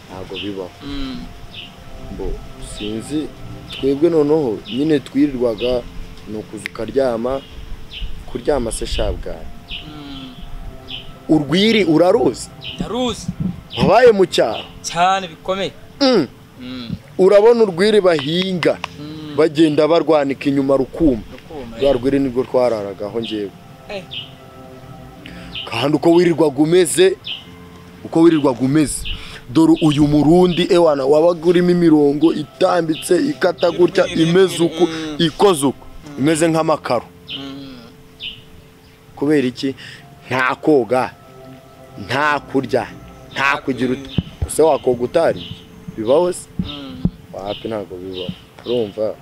Speaker 1: ntabwo bibaho
Speaker 2: Mm.
Speaker 1: mbo sinzi twebwe noneho nyine twirirwaga ni ukuza ukaryama kuryama se shabwari
Speaker 2: Mm.
Speaker 1: urwiri uraruzi
Speaker 2: ndaruzi
Speaker 1: wabaye mu cyaro
Speaker 2: cyane bikomeye
Speaker 1: Mm.
Speaker 2: Mm.
Speaker 1: urabona urwiri bahinga
Speaker 2: Mm.
Speaker 1: bagenda barwanika inyuma rukuma
Speaker 2: Rukuma,
Speaker 1: rwa rwiri nirwo twararagaho ngewe
Speaker 2: eh.
Speaker 1: kandi uko wirirwaga umeze uko wirirwaga umeze dore uyu murundi ewana wabaga urimo imirongo itambitse ikata gutya imeze uku ikoze uku imeze nk'amakaro
Speaker 2: Mm.
Speaker 1: kubera iki nta koga nta kurya nta kugira uti gusa wakoga utari bibaho se
Speaker 2: Mm.
Speaker 1: wapi ntabwo bibaho urumva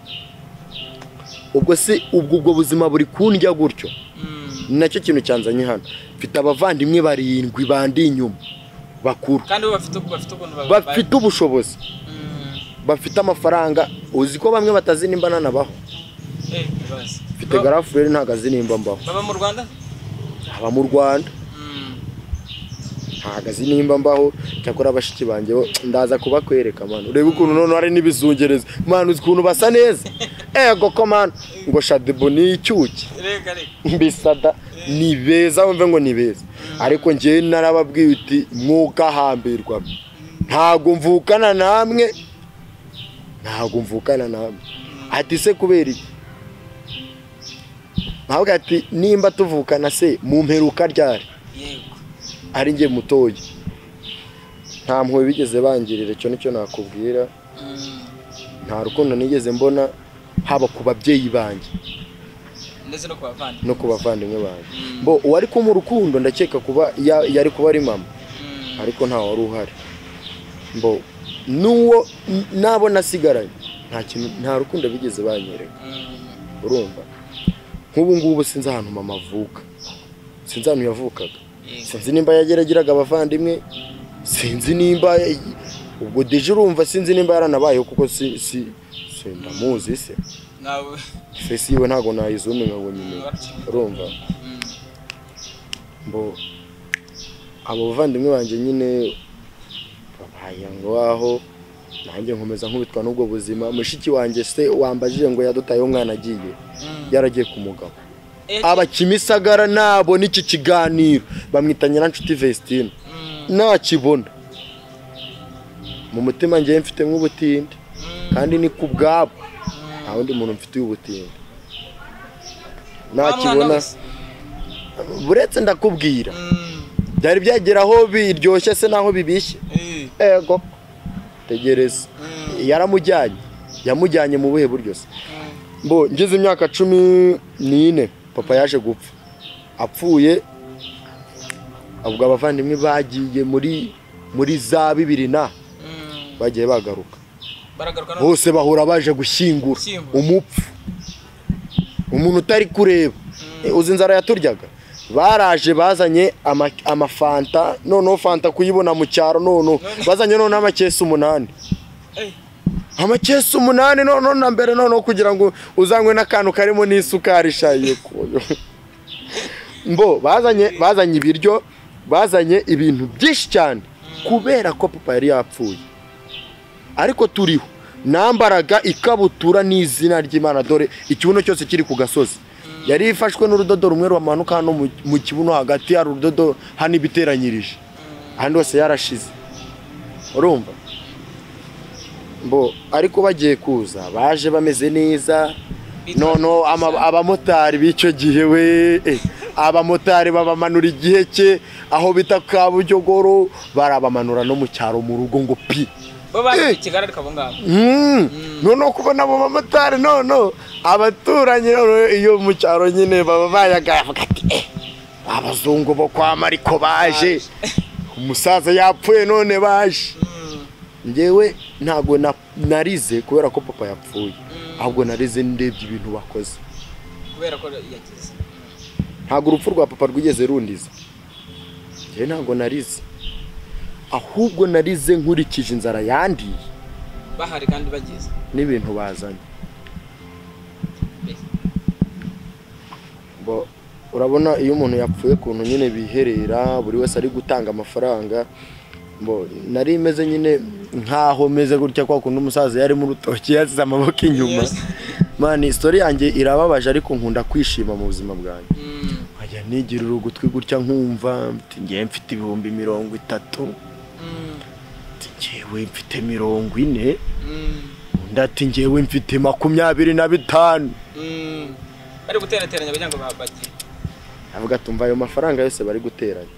Speaker 1: ubwo se ubwo ubwo buzima buri kundya gutyo
Speaker 2: Mm.
Speaker 1: ni nacyo kintu cyanzanye hano mfite abavandimwe barindwi bandi inyuma bakuru
Speaker 2: kandi bo bafite bafite ukuntu
Speaker 1: bafite ubushobozi
Speaker 2: Mm.
Speaker 1: bafite amafaranga uzi ko bamwe batazinimba nanabaho
Speaker 2: Eh, ibibazo.
Speaker 1: mfite garafureri ntabwo azinimba mbaho
Speaker 2: Baba mu Rwanda?
Speaker 1: aba mu rwanda
Speaker 2: Mm.
Speaker 1: ntabwo azinimba mbaho cyakora abashiki banjye bo ndaza kubakwereka manu urebe ukuntu noneho hari n'ibizungereza manu uzi ukuntu basa neza ego ko manu ngo shadebo ni icyuki
Speaker 2: Reka reka.
Speaker 1: mbisada ni beza wumve ngo ni beza ariko njyewe narababwiye uti mwukahambirwa ntabwo mvukana namwe ntabwo mvukana namwe ati se kubera iki ntabwo ati nimba tuvukana se mu mperuka ryari
Speaker 2: Yego.
Speaker 1: ari njye mutoya nta mpuhwe bigeze bangirira icyo nicyo nakubwira
Speaker 2: Mm.
Speaker 1: nta rukundo nigeze mbona haba ku babyeyi banjye
Speaker 2: Ndetse no kubavana.
Speaker 1: no ku bavandimwe banjye
Speaker 2: Mm.
Speaker 1: bo uwari ko mu rukundo ndakeka kuba ya- yari kuba ari mama
Speaker 2: Mm.
Speaker 1: ariko nta wari uhari mbo n'uwo n- nabo nasigaranye nta kintu nta rukundo bigeze banyereka
Speaker 2: Mm.
Speaker 1: urumva nk'ubu ngubu sinzi ahantu mama avuka sinzi ahantu yavukaga
Speaker 2: Yego.
Speaker 1: sinzi nimba yagerageraga abavandimwe sinzi nimba ubwo deje urumva sinzi nimba yaranabayeho kuko si si si ndamuzi se
Speaker 2: Nawe.
Speaker 1: fesi yiwe ntabwo nayizuminga ngo nyimenya urumva
Speaker 2: Mm.
Speaker 1: mbo abo bavandimwe banjye nyine babaye ngaho nanjye nkomeza nkubitwa n'ubwo buzima mushiki wanjye se wambajije ngo yadutayeho umwana agiye
Speaker 2: Mm.
Speaker 1: yaragiye ku mugabo
Speaker 2: Eh,
Speaker 1: abakimisagara nabo n'iki kiganiro bamwita nyiranshuti Vestine
Speaker 2: Mm.
Speaker 1: nakibona mu mutima ngewe mfitemo ubutinde
Speaker 2: Mm.
Speaker 1: kandi ni ku bwabo
Speaker 2: Mm.
Speaker 1: nta wundi muntu mfitiye ubutinde
Speaker 2: Wa mwana
Speaker 1: nakibona
Speaker 2: wese.
Speaker 1: buretse ndakubwira
Speaker 2: Mm.
Speaker 1: byari byagera aho biryoshye se naho bibishye
Speaker 2: Eh.
Speaker 1: ego tegereza
Speaker 2: Mm.
Speaker 1: yaramujyanye yamujyanye mu buhe buryo se
Speaker 2: Mm.
Speaker 1: mbo ngize imyaka cumi n'ine papa yaje gupfa apfuye ubwo abavandimwe bagiye muri muri za bibiri na
Speaker 2: Mm.
Speaker 1: bagiye bagaruka
Speaker 2: Baragaruka no-
Speaker 1: bose bahora baje gushyingura
Speaker 2: Gushyingura.
Speaker 1: umupfu umuntu utari kureba Eh, uzi inzara yaturyaga baraje bazanye ama- amafanta noneho fanta kuyibona mu cyaro noneho bazanye noneho amakesi umunani
Speaker 2: Eh.
Speaker 1: amakesi umunani noneho na mbere noneho kugira ngo uzanywe n'akantu karimo n'isukari shaye kuyo mbo bazanye bazanye ibiryo bazanye ibintu byinshi cyane kubera ko papa yari yapfuye ariko turiho nambaraga ikabutura n'izina ry'imana dore ikibuno cyose kiri ku gasozi yari ifashwe n'urudodo rumwe rumanuka hano mu- mu kibuno hagati hari urudodo hano ibiteranyirije ahandi hose yarashize urumva mbo ariko bagiye kuza baje bameze neza noneho ama- abamotari b'icyo gihe we eh, abamotari babamanura igihe cye aho bita kabujyogoro barabamanura no mu cyaro mu rugo ngo pi
Speaker 2: Bo bari i Kigali ariko abo ngabo.
Speaker 1: Mm. noneho kubona abo bamotari noneho abaturanyi noneho iyo mu cyaro nyine baba bayagaye bavuga ati eh abazungu bo kwa mariko baje umusaza yapfuye none baje
Speaker 2: Mm.
Speaker 1: njyewe ntabwo na- narize kubera ko papa yapfuye ahubwo narize ndebye ibintu bakoze
Speaker 2: Kubera ko yagize.
Speaker 1: ntabwo urupfu rwa papa rwigeze rundiza njyewe ntabwo narize ahubwo narize nkurikije inzara yandiye
Speaker 2: Bahari kandi bagize.
Speaker 1: n'ibintu bazanye Bo- urabona iyo umuntu yapfuye ukuntu nyine biherera buri wese ari gutanga amafaranga Bo, nari meze nyine nkaho meze gutya kwa kundi umusaza yari mu rutoki yasize amaboko inyuma
Speaker 2: Yes.
Speaker 1: mani isitori yanjye irababaje ariko nkunda kwishima mu buzima bwanjye
Speaker 2: Mm.
Speaker 1: nkajya nigirira ugutwi gutya nkumva mfite ngewe mfite ibihumbi mirongo itatu
Speaker 2: Mm.
Speaker 1: mfite ngewe mfite mirongo ine
Speaker 2: Mm.
Speaker 1: undi ati ngewe mfite makumyabiri na bitanu
Speaker 2: Mm. Bari guterateranya kugira ngo babagiye.
Speaker 1: avuga tumva ayo mafaranga yose bari guteranya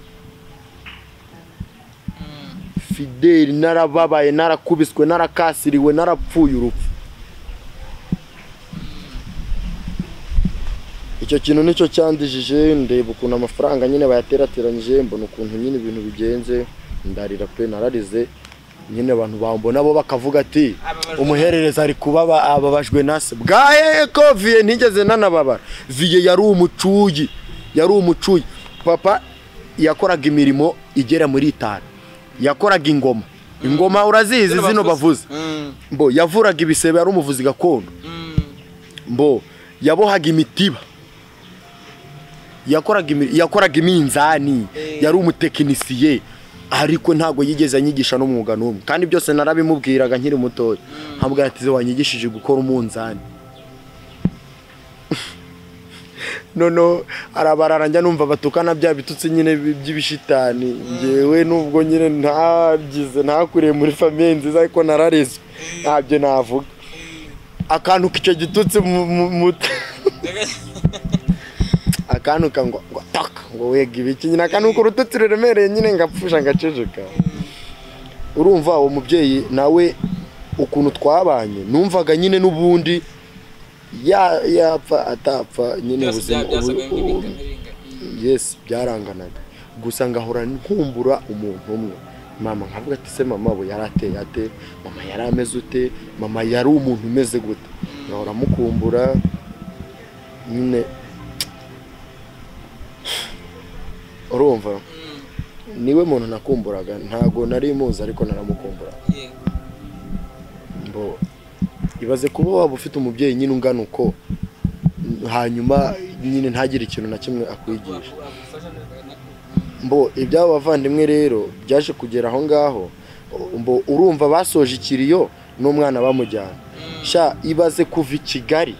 Speaker 2: Mm.
Speaker 1: fideli narababaye narakubiswe narakasiriwe narapfuye urupfu icyo kintu nicyo cyandijije ndeba ukuntu amafaranga nyine bayaterateranyije mbona ukuntu nyine ibintu bigenze ndarira pe nararize nyine abantu bambona bo bakavuga ati
Speaker 2: Ababajwe
Speaker 1: umuherereza ari kuba aba- ababajwe nase bwaye ko viye ntigeze nanababara viye yari umucuyi yari umucuyi papa yakoraga imirimo igera muri itanu yakoraga ingoma ingoma urazizi zino bavuze
Speaker 2: Mm,
Speaker 1: mbo yavuraga ibisebe yari umuvuzi gakondo
Speaker 2: mm,
Speaker 1: mbo yabohaga imitiba yakoraga imi- yakoraga iminzani
Speaker 2: Eh.
Speaker 1: yari umutekinisiye ariko ntabwo yigeze anyigisha n'umwuga n'umwe kandi byose narabimubwiraga nkiri mutoya nkabwira ati "Ze wanyigishije gukora umunzani noneho arabarara njya numva batukana bya bitutsi nyine bi- by'ibishitani ngewe nubwo nyine ntagize ntakuriye muri famiye nziza ariko nararezwe ntabyo navuga akantu k'icyo gitutsi mu- mu- mu- akanuka ngo ngo taka ngo wega ibiki nyine akanuka urututsi ruremereye nyine ngapfusha ngaceceka urumva uwo mubyeyi nawe ukuntu twabanye numvaga nyine n'ubundi ya- yapfa atapfa nyine
Speaker 2: byose
Speaker 1: ubuzima
Speaker 2: bya- byasaga
Speaker 1: ubu- ubu-
Speaker 2: nk'ibiringa- mm.
Speaker 1: yes byaranganaga gusa ngahora nkumbura umuntu umwe mama nkavuga ati se mama we yari ateye ate mama yari ameze ute mama yari umuntu umeze gute ngahora mukumbura nyine urumva niwe muntu nakumburaga ntago nari muzi ariko naramukumbura
Speaker 2: Yeah.
Speaker 1: mbo ibaze kuba waba ufite umubyeyi nyine ungana uko hanyuma nyine ntagire ikintu na kimwe akwigisha
Speaker 2: Agufasha neza, nako.
Speaker 1: mbo iby'abo bavandimwe rero byaje kugera aho ngaho mbo urumva basoje ikiriyo n'umwana bamujyana sha ibaze kuva i kigali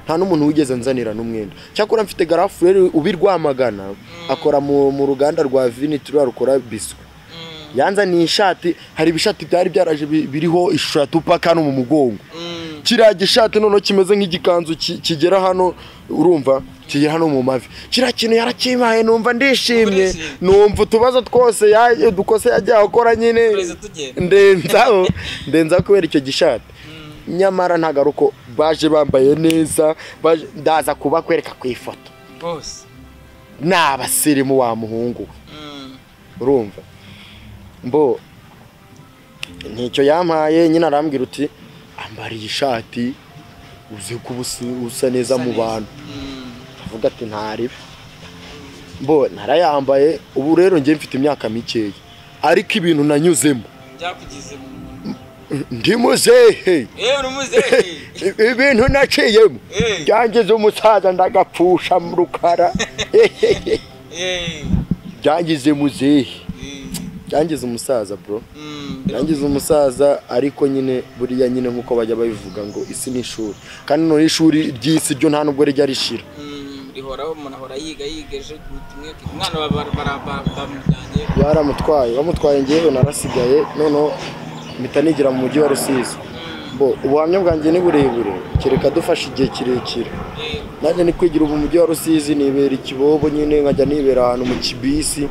Speaker 1: nta n'umuntu wigeze anzanira n'umwenda cyakora mfite garafureri ubirwamagana akora mu mu ruganda rwa vini turiya rukora biswi
Speaker 2: Mm,
Speaker 1: yanzaniye ishati hari ibishati byari byaraje bi- biriho ishusho ya tupaka no mu mugongo
Speaker 2: mm,
Speaker 1: kiriya gishati noneho kimeze nk'igikanzu ki- kigera hano urumva kigera hano mu mavi kiriya kintu yarakimpaye numva ndishimye
Speaker 2: Ndishimye.
Speaker 1: numva utubazo twose ya- dukose yagiye akora nyine
Speaker 2: Turize tugenda.
Speaker 1: ndenzaho ndenzaho kubera icyo gishati nyamara ntabwo ari uko baje bambaye neza baje- ndaza kubakwereka ku ifoto
Speaker 2: Boss.
Speaker 1: ni abasirimu wa muhungu we
Speaker 2: Mm,
Speaker 1: urumva mbo nticyo yampaye nyine arambwira uti ambara iyi shati uzi ko uba usa- usa neza
Speaker 2: Usa
Speaker 1: mu
Speaker 2: neza.
Speaker 1: bantu
Speaker 2: mm,
Speaker 1: avuga ati ntaribe mbo narayambaye ubu rero njye mfite imyaka mikeya ariko ibintu nanyuzemo
Speaker 2: Byakugize mu-
Speaker 1: ndi muzehe
Speaker 2: Eh, uri muzehe.
Speaker 1: I- ibintu naciyemo
Speaker 2: Eh.
Speaker 1: byangiza umusaza ndagapfusha mu rukara
Speaker 2: Eh,
Speaker 1: byangize muzehe
Speaker 2: eh,
Speaker 1: byangize umusaza bro
Speaker 2: mm,
Speaker 1: yangize umusaza ariko nyine buriya nyine nk'uko bajya babivuga ngo isi ni ishuri kandi noneho ishuri ry'isi ryo nta nubwo rijya rishira
Speaker 2: mm, rihoraho umuntu ahora yiga yiga ejo ubutumwa bwe. umwana wa bara- bara- bara- bamujyanye
Speaker 1: yaramutwaye wamutwaye ngewe narasigaye noneho mpita nigira mu mujyi wa rusizi bo ubuhamya bwanjye ni burebure kereka dufashe igihe kirekire
Speaker 2: Eh,
Speaker 1: nanjye ni kwigira ubu mujyi wa rusizi nibera ikibobo nyine nkajya nibera ahantu mu kibisi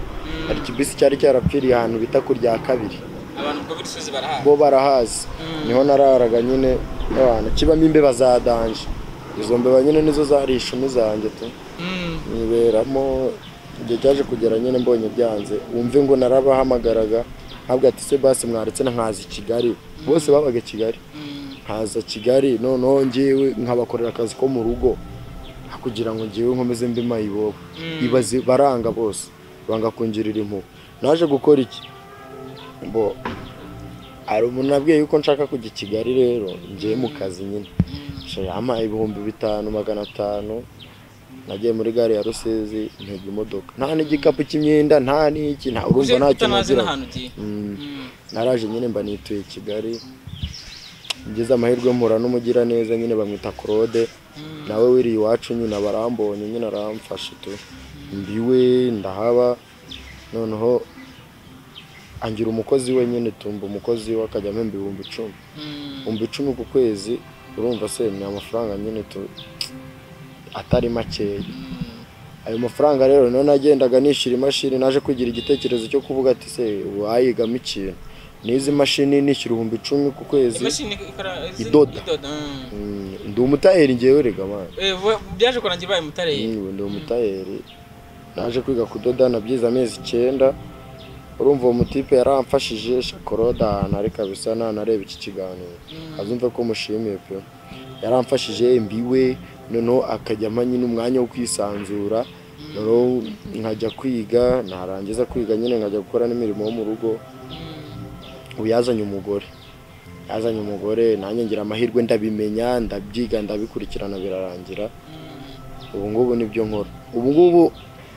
Speaker 1: hari ikibisi cyari cyarapfiriye ahantu bita ku rya kabiri
Speaker 2: abantu ubwo b'imisozi barahaga
Speaker 1: bo barahazi niho nararaga nyine n'abantu kibamo imbeba za danje izo mbeba nyine nizo zari ishumi zanjye tu
Speaker 2: Mm,
Speaker 1: niberamo igihe cyaje kugera nyine mbonye byanze wumve ngo narabahamagaraga ntabwo ati se basi mwaretse na nkaza i kigali bose babaga i kigali
Speaker 2: mm,
Speaker 1: nkaza kigali noneho ngewe nkabakorera akazi ko mu rugo kugira ngo ngewe nkomeze mbe mayibobo
Speaker 2: Mm.
Speaker 1: ibaze baranga bose banga kungirira impuhwe naje gukora iki bo hari umuntu nabwiye yuko nshaka kujya i kigali rero ngewe mu kazi nyine Sha yampaye ibihumbi bitanu magana atanu nagiye muri gare ya rusizi ntega imodoka nta n'igikapu cy'imyenda nta n'iki nta urumva
Speaker 2: uje
Speaker 1: nta kintu
Speaker 2: utanazi
Speaker 1: nazira
Speaker 2: n'ahantu ugiye Mm,
Speaker 1: naraje nyine mba nituye Kigali ngeze amahirwe mpura n'umugira neza nyine bamwita Claude nawe wiri iwacu nyine aba arambonye nyine aramfasha tu mbiwe ndahaba noneho angira umukozi we nyine tumba umukozi we akajya ampa ibihumbi icumi
Speaker 2: mm,
Speaker 1: ibihumbi icumi ku kwezi urumva se ni amafaranga nyine tu atari makeya
Speaker 2: mm.
Speaker 1: ayo mafaranga rero niyo nagendaga nishyura imashini naje kugira igitekerezo cyo kuvuga ati se wayigamo ikintu n'izi mashini nishyura ibihumbi icumi ku kwezi
Speaker 2: imashini ikora izi-
Speaker 1: Idoda.
Speaker 2: idoda mm.
Speaker 1: Mm, ndi umutayeri ngewe rega mwana
Speaker 2: Eh, bo- byaje kurangira ubaye mutare
Speaker 1: Mm, ndi umutayeri naje kwiga kudoda nabyize amezi icyenda urumva uwo mutipe yaramfashije shakoroda ahantu ari kabisa nanareba iki kiganiro azumve ko mushimiye pe yaramfashije mbiwe noneho akajya ampa nyine umwanya wo kwisanzura noneho nkajya kwiga narangiza kwiga nyine nkajya gukora n'imirimo yo mu rugo ubu yazanye umugore yazanye umugore nanjye ngira amahirwe ndabimenya ndabyiga ndabikurikirana birarangira ubu ngubu nibyo nkora ubu ngubu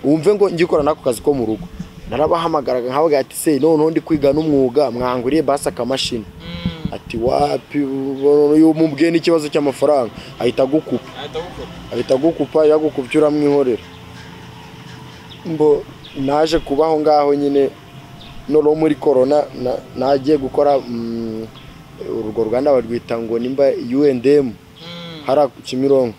Speaker 1: wumve ngo ngikora n'ako kazi ko mu rugo narabahamagaraga nkabaga ati se noneho ndi kwiga n'umwuga mwanguriye basi akamashini ati wapi mubwiye n'ikibazo cy'amafaranga ahita agukupa
Speaker 2: ahita gukora
Speaker 1: ahita agukupa yagukupye uramwihorera mbo naje kubaho ngaho nyine noneho muri korona na- nagiye gukora mm, urwo ruganda barwita ngo nimba UNDM hariya ku Kimironko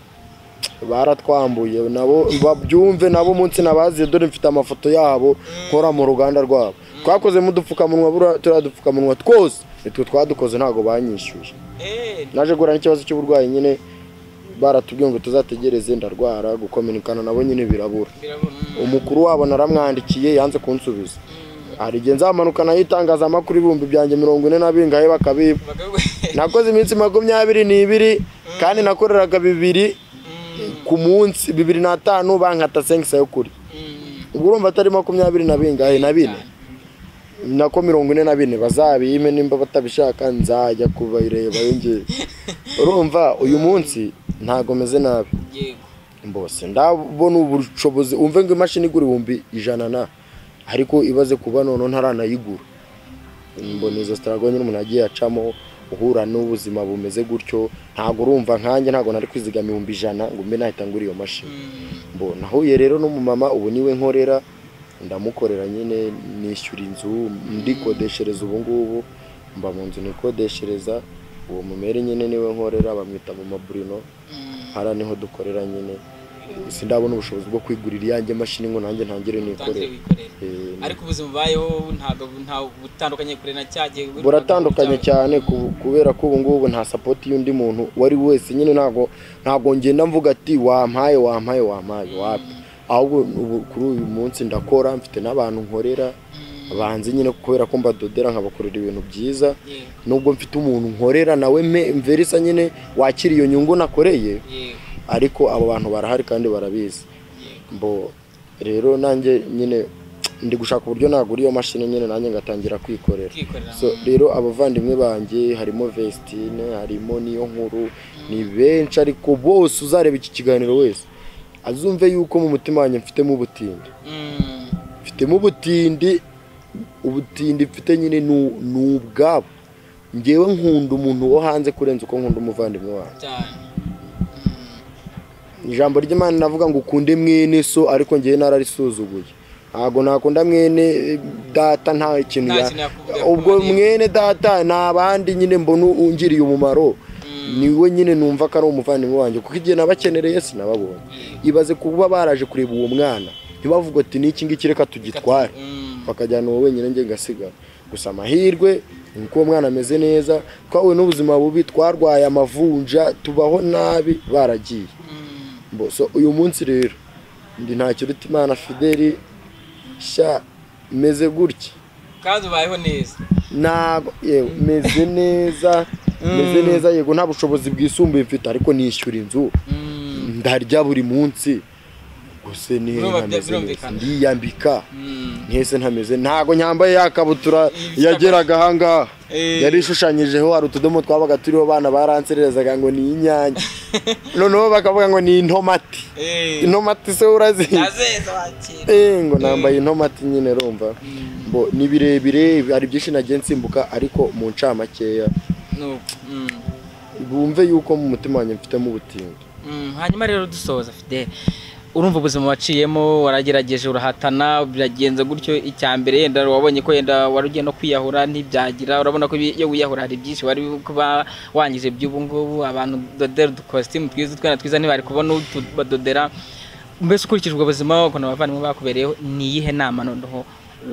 Speaker 1: baratwambuye nabo babyumve nabo munsi nabaziye dore mfite amafoto yabo nkora mu ruganda rwabo twakozemo udupfukamunwa buriya turiya dupfukamunwa twose nitwe twadukoze ntabwo banyishyuye
Speaker 2: eee
Speaker 1: naje guhura n'ikibazo cy'uburwayi nyine baratubwiye ngo tuzategereze ndarwara gukominikana nabo nyine birabura
Speaker 2: birabona mm,
Speaker 1: umukuru wabo naramwandikiye yanze kunsubiza hari igihe nzamanuka nayo itangazamakuru ibihumbi byanjye mirongo ine na biri ngahe bakabiba
Speaker 2: bagabo
Speaker 1: nakoze iminsi makumyabiri n'ibiri kandi nakoreraga bibiri
Speaker 2: Mm,
Speaker 1: ku munsi bibiri n'atanu bankata senkisa yo kurya
Speaker 2: mm,
Speaker 1: ubwo urumva atari makumyabiri na bingahe na bine nako mirongo ine na bine bazabime nimba batabishaka nzajya kubireba yongere urumva uyu munsi ntago meze nabi
Speaker 2: yego
Speaker 1: mbose ndabona ubushobozi umve ngo imashini igura ibihumbi ijana na ariko ibaze kuba noneho ntaranayigura mbona izo sitarago nyine umuntu agiye acamo uhura n'ubuzima bumeze gutyo ntabwo urumva nkanjye ntabwo nari kwizigama ibihumbi ijana ngo mbe nahita ngura iyo mashini
Speaker 2: Mm,
Speaker 1: mbona nahuye rero n'umumama ubu niwe nkorera ndamukorera nyine nishyura inzu ndikodeshereza ubu ngubu mba mu nzu nikodeshereza uwo mumere nyine niwe nkorera bamwita mu maburino
Speaker 2: mm,
Speaker 1: hariya niho dukorera nyine gusa ndabona ubushobozi bwo kwigurira iyanjye mashini ngo nanjye ntangire
Speaker 2: utangire
Speaker 1: nikorere
Speaker 2: wikorera
Speaker 1: Eh,
Speaker 2: ariko ubuzima ubayeho ntabwo ntawe butandukanye kure na cya gihe
Speaker 1: buratandukanye cyane ku- kubera ko ubu ngubu nta sapoti y'undi muntu uwo ari we wese nyine ntabwo ntabwo ngenda mvuga ati wampaye wampaye wampaye wapi ahubwo ubu kuri uyu munsi ndakora mfite n'abantu nkorera banzi nyine kubera ko mbadodera nkabakorera ibintu byiza
Speaker 2: yego
Speaker 1: nubwo mfite umuntu nkorera nawe me- mverisa nyine wakira iyo nyungu nakoreye
Speaker 2: yego
Speaker 1: ariko abo bantu barahari kandi barabizi
Speaker 2: yego
Speaker 1: mbo rero nanjye nyine ndi gushaka uburyo nagura iyo mashini nyine nanjye ngatangira kwikorera
Speaker 2: ukikorera
Speaker 1: so rero abavandimwe banjye harimo Vestine harimo niyo nkuru ni benshi ariko bose uzareba iki kiganiro wese azumve yuko mu mutima wanjye mfitemo ubutindi
Speaker 2: Mm,
Speaker 1: mfitemo ubutindi ubutindi mfite nyine ni- ni ubwabo ngewe nkunda umuntu wo hanze kurenza uko nkunda umuvandimwe wanjye
Speaker 2: cyane
Speaker 1: ijambo ry'imana navuga ngo ukunde mwene so ariko ngewe nararisuzuguye ntabwo nakunda mwene eh, data nta kintu
Speaker 2: Nta
Speaker 1: ya-
Speaker 2: kintu yakubwira
Speaker 1: ubwo
Speaker 2: kumureba.
Speaker 1: mwene data ni abandi nyine mbona ungiriye umumaro niwe nyine numva ko ari umuvandimwe wanjye kuko igihe nabakenereye sinababonye ibaze kuba baraje kureba uwo mwana ntibavuga ati n'iki ngiki reka tugitware
Speaker 2: Mm,
Speaker 1: bakajyana uwo wenyine njye ngasigara gusa amahirwe ni uko uwo mwana ameze neza twahuye n'ubuzima bubi twarwaye amavunja tubaho nabi baragiye
Speaker 2: mm,
Speaker 1: Mbo, so uyu munsi rero ndi ntakiruta imana fideli sha meze gutya
Speaker 2: kandi ubayeho neza
Speaker 1: ntabwo yewe meze neza meze neza yego nta bushobozi bwisumbuye mfite ariko nishyura inzu
Speaker 2: Mm,
Speaker 1: ndarya buri munsi gusa nihe
Speaker 2: Urumva bya-
Speaker 1: ntameze neza
Speaker 2: birumvikana.
Speaker 1: ndiyambika
Speaker 2: mm,
Speaker 1: ntese ntameze ntabwo nyambaye yakabutura
Speaker 2: Ifite
Speaker 1: yageraga ahangaha
Speaker 2: Eh.
Speaker 1: yari ishushanyijeho hari utudomo twabaga turiho abana baransererezaga ngo ni inyanya noneho bakavuga ngo ni intomati
Speaker 2: eh,
Speaker 1: intomati se urazizi
Speaker 2: nazeze wakira
Speaker 1: Eh, ngo nambaye intomati nyine rumva mbo ni birebire hari byinshi nagiye nsimbuka ariko mu ncamakeya
Speaker 2: nuko mm.
Speaker 1: bumve yuko mu mutima wanjye mfitemo ubutindi
Speaker 3: Mm, hanyuma rero dusoza fide urumva ubuzima waciyemo waragerageje urahatana biragenze gutyo icya mbere yenda wabonye ko yenda wari ugiye no kwiyahura ntibyagira urabona ko iyo wiyahura hari byinshi wari kuba wangije by'ubu ngubu abantu dodera udukositimu twiza utwana twiza ntibari kubona utu badodera mbese ukurikije ubwo buzima ukuntu abavandimwe bakubereyeho ni iyihe nama noneho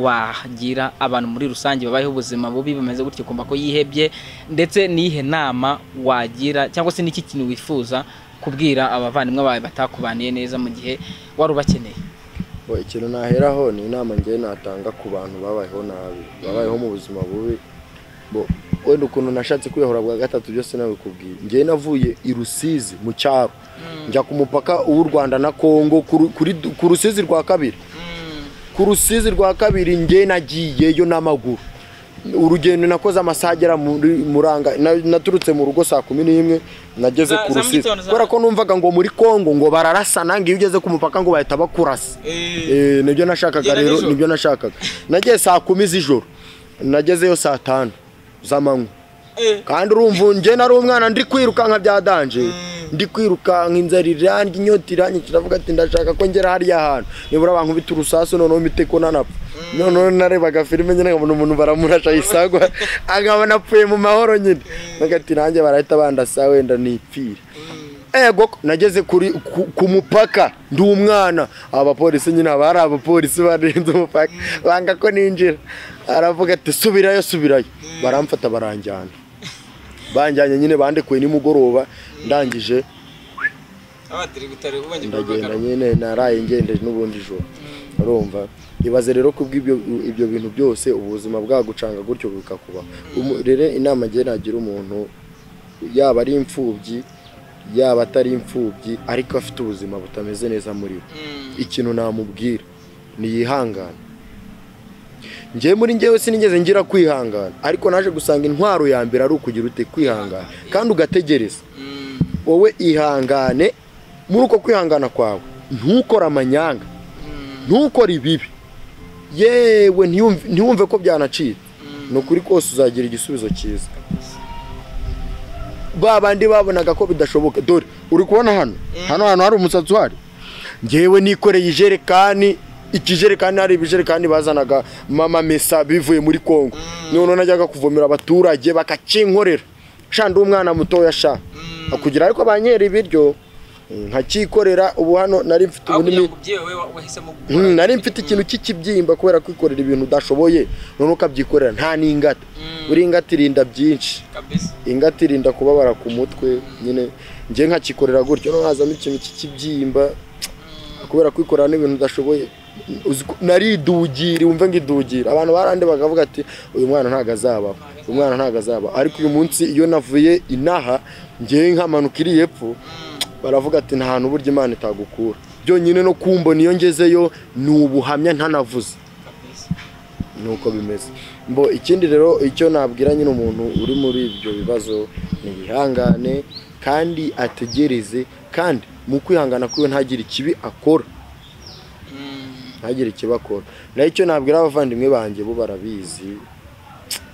Speaker 3: wagira abantu muri rusange babayeho ubuzima bubi bumeze gutyo kumva ko yihebye ndetse n'iyihe nama wagira cyangwa se n'iki kintu wifuza kubwira abavandimwe bawe batakubaniye neza mu gihe wari ubakeneye
Speaker 1: Bo, ikintu naheraho ni inama ngewe natanga ku bantu babayeho nabi babayeho mu buzima bubi bo wenda ukuntu nashatse kwiyahura bwa gatatu byose nabikubwiye ngewe navuye i rusizi mu cyaro njya ku mupaka w'u rwanda na kongo ku Ru- kuri du- ku rusizi rwa kabiri
Speaker 2: Mm,
Speaker 1: ku rusizi rwa kabiri nge nagiyeyo n'amaguru urugendo nakoze amasaha agera muri muranga na- naturutse mu rugo saa kumi n'imwe nageze
Speaker 2: Za-
Speaker 1: ku
Speaker 2: za mu
Speaker 1: rusizi
Speaker 2: gitondo, za-
Speaker 1: kubera ko numvaga ngo muri kongo ngo bararasana ngo iyo ugeze ku mupaka ngo bahita bakurasa Eh, nibyo nashakaga
Speaker 2: Ugera
Speaker 1: rero
Speaker 2: nijoro?
Speaker 1: nibyo nashakaga nagiye saa kumi z'ijoro nagezeyo saa tanu z'amanywa kandi urumva njye nari umwana ndi kwirukanka byadanje ndi kwirukanka inzara iranje inyota iranje kiravuga ati ndashaka ko ngera hariya hantu nibura abantu bita urusasu noneho mite ko nanapfa noneho narebaga filime nyine nkabona umuntu baramurasha yisagwa akabona apfuye mu mahoro nyine ati nanjye barahita bandasa wenda nipfire ego nageze kuri ku, ku mupaka ndi umwana abapolisi nyine haba hari abapolisi barenze umupaka banga ko ninjira aravuga ati subirayo subirayo baramfata baranjyana banjyanye nyine bandekuye nimugoroba ndangije
Speaker 2: abatiri gutari ubonye
Speaker 1: ndagenda nyine naraye ngendeje n'ubundi joro urumva ibaze rero ku bw'ibyo ibyo bintu byose ubuzima bwagucanga gutyo bukakubaho Umu- rero inama ngira nagira umuntu yaba ari imfubyi yaba atari imfubyi ariko afite ubuzima butameze neza muri we ikintu namubwira niyihangane njyewe muri njyewe sinigeze ngira kwihangana ariko naje gusanga intwaro ya mbere ari ukugira ute kwihangana kandi ugategereza wowe ihangane muri uko kwihangana kwawe ntukore amanyanga ntukore ibibi yewe ntiyumve- ntiwumve ko byanacitse ni ukuri kose uzagira igisubizo cyiza ba bandi babonaga ko bidashoboka dore uri kubona hano hano hantu hari umusatsi uhari ngewe nikoreye ijerekani ikijerekani hari ibijerekani bazanaga mama mesa bivuye muri kongo noneho najyaga kuvomera abaturage bakakinkorera sha ndi umwana mutoya sha kugira ariko banyera ibiryo nkakikorera ubu hano nari mfite
Speaker 2: aho kugira
Speaker 1: ubunini
Speaker 2: ngo ubyewe we- wahisemo gukora
Speaker 1: Mm, nari mfite ikintu cy'ikibyimba kubera kwikorera ibintu udashoboye noneho ukabyikorera nta n'ingata buri ingata irinda byinshi
Speaker 2: kabisa
Speaker 1: ingata irinda kubabara ku mutwe nyine njye nkakikorera gutyo no hazamo ikintu cy'ikibyimba kubera kwikorera n'ibintu udashoboye Uzi ko- naridugira wumve ngo idugira abantu barande bakavuga ati uyu mwana ntabwo azabaho uyu mwana ntabwo azabaho ariko uyu munsi iyo navuye inaha ngewe nkamanuka iri hepfo baravuga ati nta hantu burya imana itagukura byonyine no kumbona iyo ngezeyo ni ubuhamya ntanavuze
Speaker 2: kabisa
Speaker 1: nuko bimeze mbo ikindi rero icyo nabwira nyine umuntu uri muri ibyo bibazo ni yihangane kandi ategereze kandi mu kwihangana kwiwe ntagire ikibi akora ntagire ikibi akora naho icyo nabwira abavandimwe banjye bo barabizi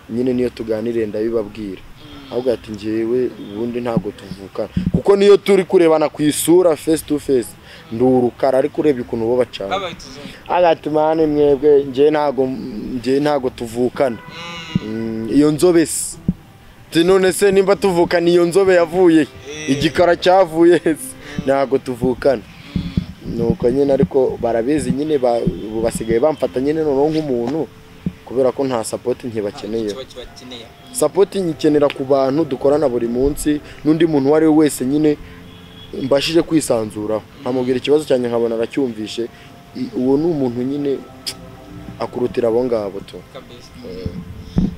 Speaker 1: nyine niyo tuganiriye ndabibabwira ahubwo ati njyewe ubundi ntabwo tuvukana kuko niyo turi kurebana ku isura face to face ndi urukara ariko urebye ukuntu bo bacana
Speaker 2: babaye utuzungu
Speaker 1: agatuma hano mwebwe njye ntago njye ntago tuvukana Mm, iyo nzobe se Ati none se nimba tuvukana iyo nzobe yavuye he? igikara cyavuye he se? ntago tuvukana nuko nyine ariko barabizi nyine ba- ubu basigaye bamfata nyine noneho nk'umuntu kubera ko nta sapoti ntibakeneye
Speaker 2: kiba kibakeneye
Speaker 1: sapoti nyikenera ku bantu dukorana buri munsi n'undi muntu uwo ari we wese nyine mbashije kwisanzuraho nkamubwira ikibazo cyanjye nkabona aracyumvishe I- uwo ni umuntu nyine akurutira abo ngabo tu
Speaker 2: kabisa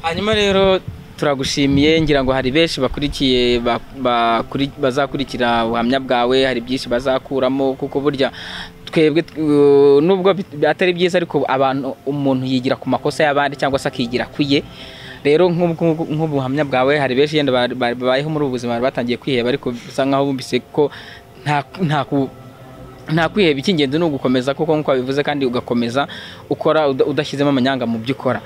Speaker 3: hanyuma rero turagushimiye ngira ngo hari benshi bakurikiye ba- bakuri- bazakurikira ubuhamya bwawe hari byinshi bazakuramo kuko burya twebwe tw- uh, nubwo bit- atari byiza ariko abantu umuntu yigira ku makosa y'abandi cyangwa se akigira ku ye rero nk'ubwo- nk'ubwo- nk'ubuhamya bwawe hari benshi yenda ba- ba- babayeho muri ubu buzima bari batangiye kwiheba ariko bisa nkaho bumvise ko nta nta ku- nta kwiheba icy'ingenzi ni ugukomeza kuko nk'uko wabivuze kandi ugakomeza ukora uda- udashyizemo amanyanga mu byo ukora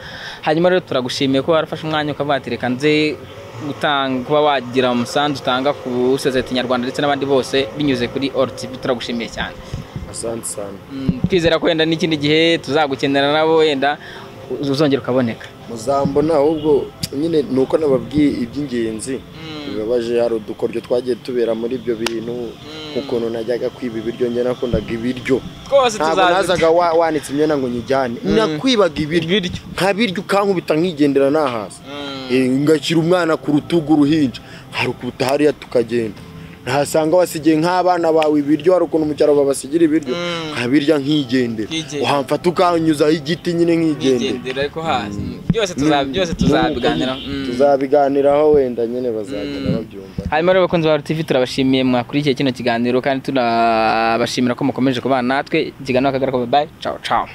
Speaker 3: hanyuma rero turagushimiye ko warafashe umwanya ukavuga ati reka nze gutanga kuba wagira umusanzu utanga ku sosiyete nyarwanda ndetse n'abandi bose binyuze kuri olu tivi turagushimiye cyane
Speaker 1: asante sana
Speaker 3: Mm, twizera ko wenda n'ikindi gihe tuzagukenera nabo wenda uz- uzongera ukaboneka
Speaker 1: muzambona ahubwo nyine ni uko nababwiye iby'ingenzi bibabaje hari udukoryo twagiye tubera muri ibyo bintu nk'ukuntu najyaga kwiba ibiryo njye nakundaga ibiryo
Speaker 2: rwose
Speaker 1: ntabwo
Speaker 2: tuzaza
Speaker 1: nazaga wa- wanitse imyenda ngo nyijyane nakwibaga ibiryo
Speaker 3: ibiryo
Speaker 1: nkabirya ukankubita nkigendera nahaza
Speaker 2: Mm.
Speaker 1: Eh, ngashyira umwana ku rutugu uruhinja harukuta hariya tukagenda ntasanga wasigiye nk'abana bawe ibiryo hari ukuntu mu cyaro babasigira ibiryo nkabirya nkigendera
Speaker 2: Nkigendera.
Speaker 1: wamfata ukanyuzaho igiti nyine nkigendera
Speaker 2: bigendera ariko hazi byose tuza- byose tuzabiganiraho Mm.
Speaker 1: tuzabiganiraho wenda nyine bazagenda babyumva
Speaker 3: hanyuma rero bakunzi ba RTV turabashimiye mwakurikiye kino kiganiro kandi tunabashimira ko mukomeje kubana natwe ikiganiro kagara ko bye bye ciao ciao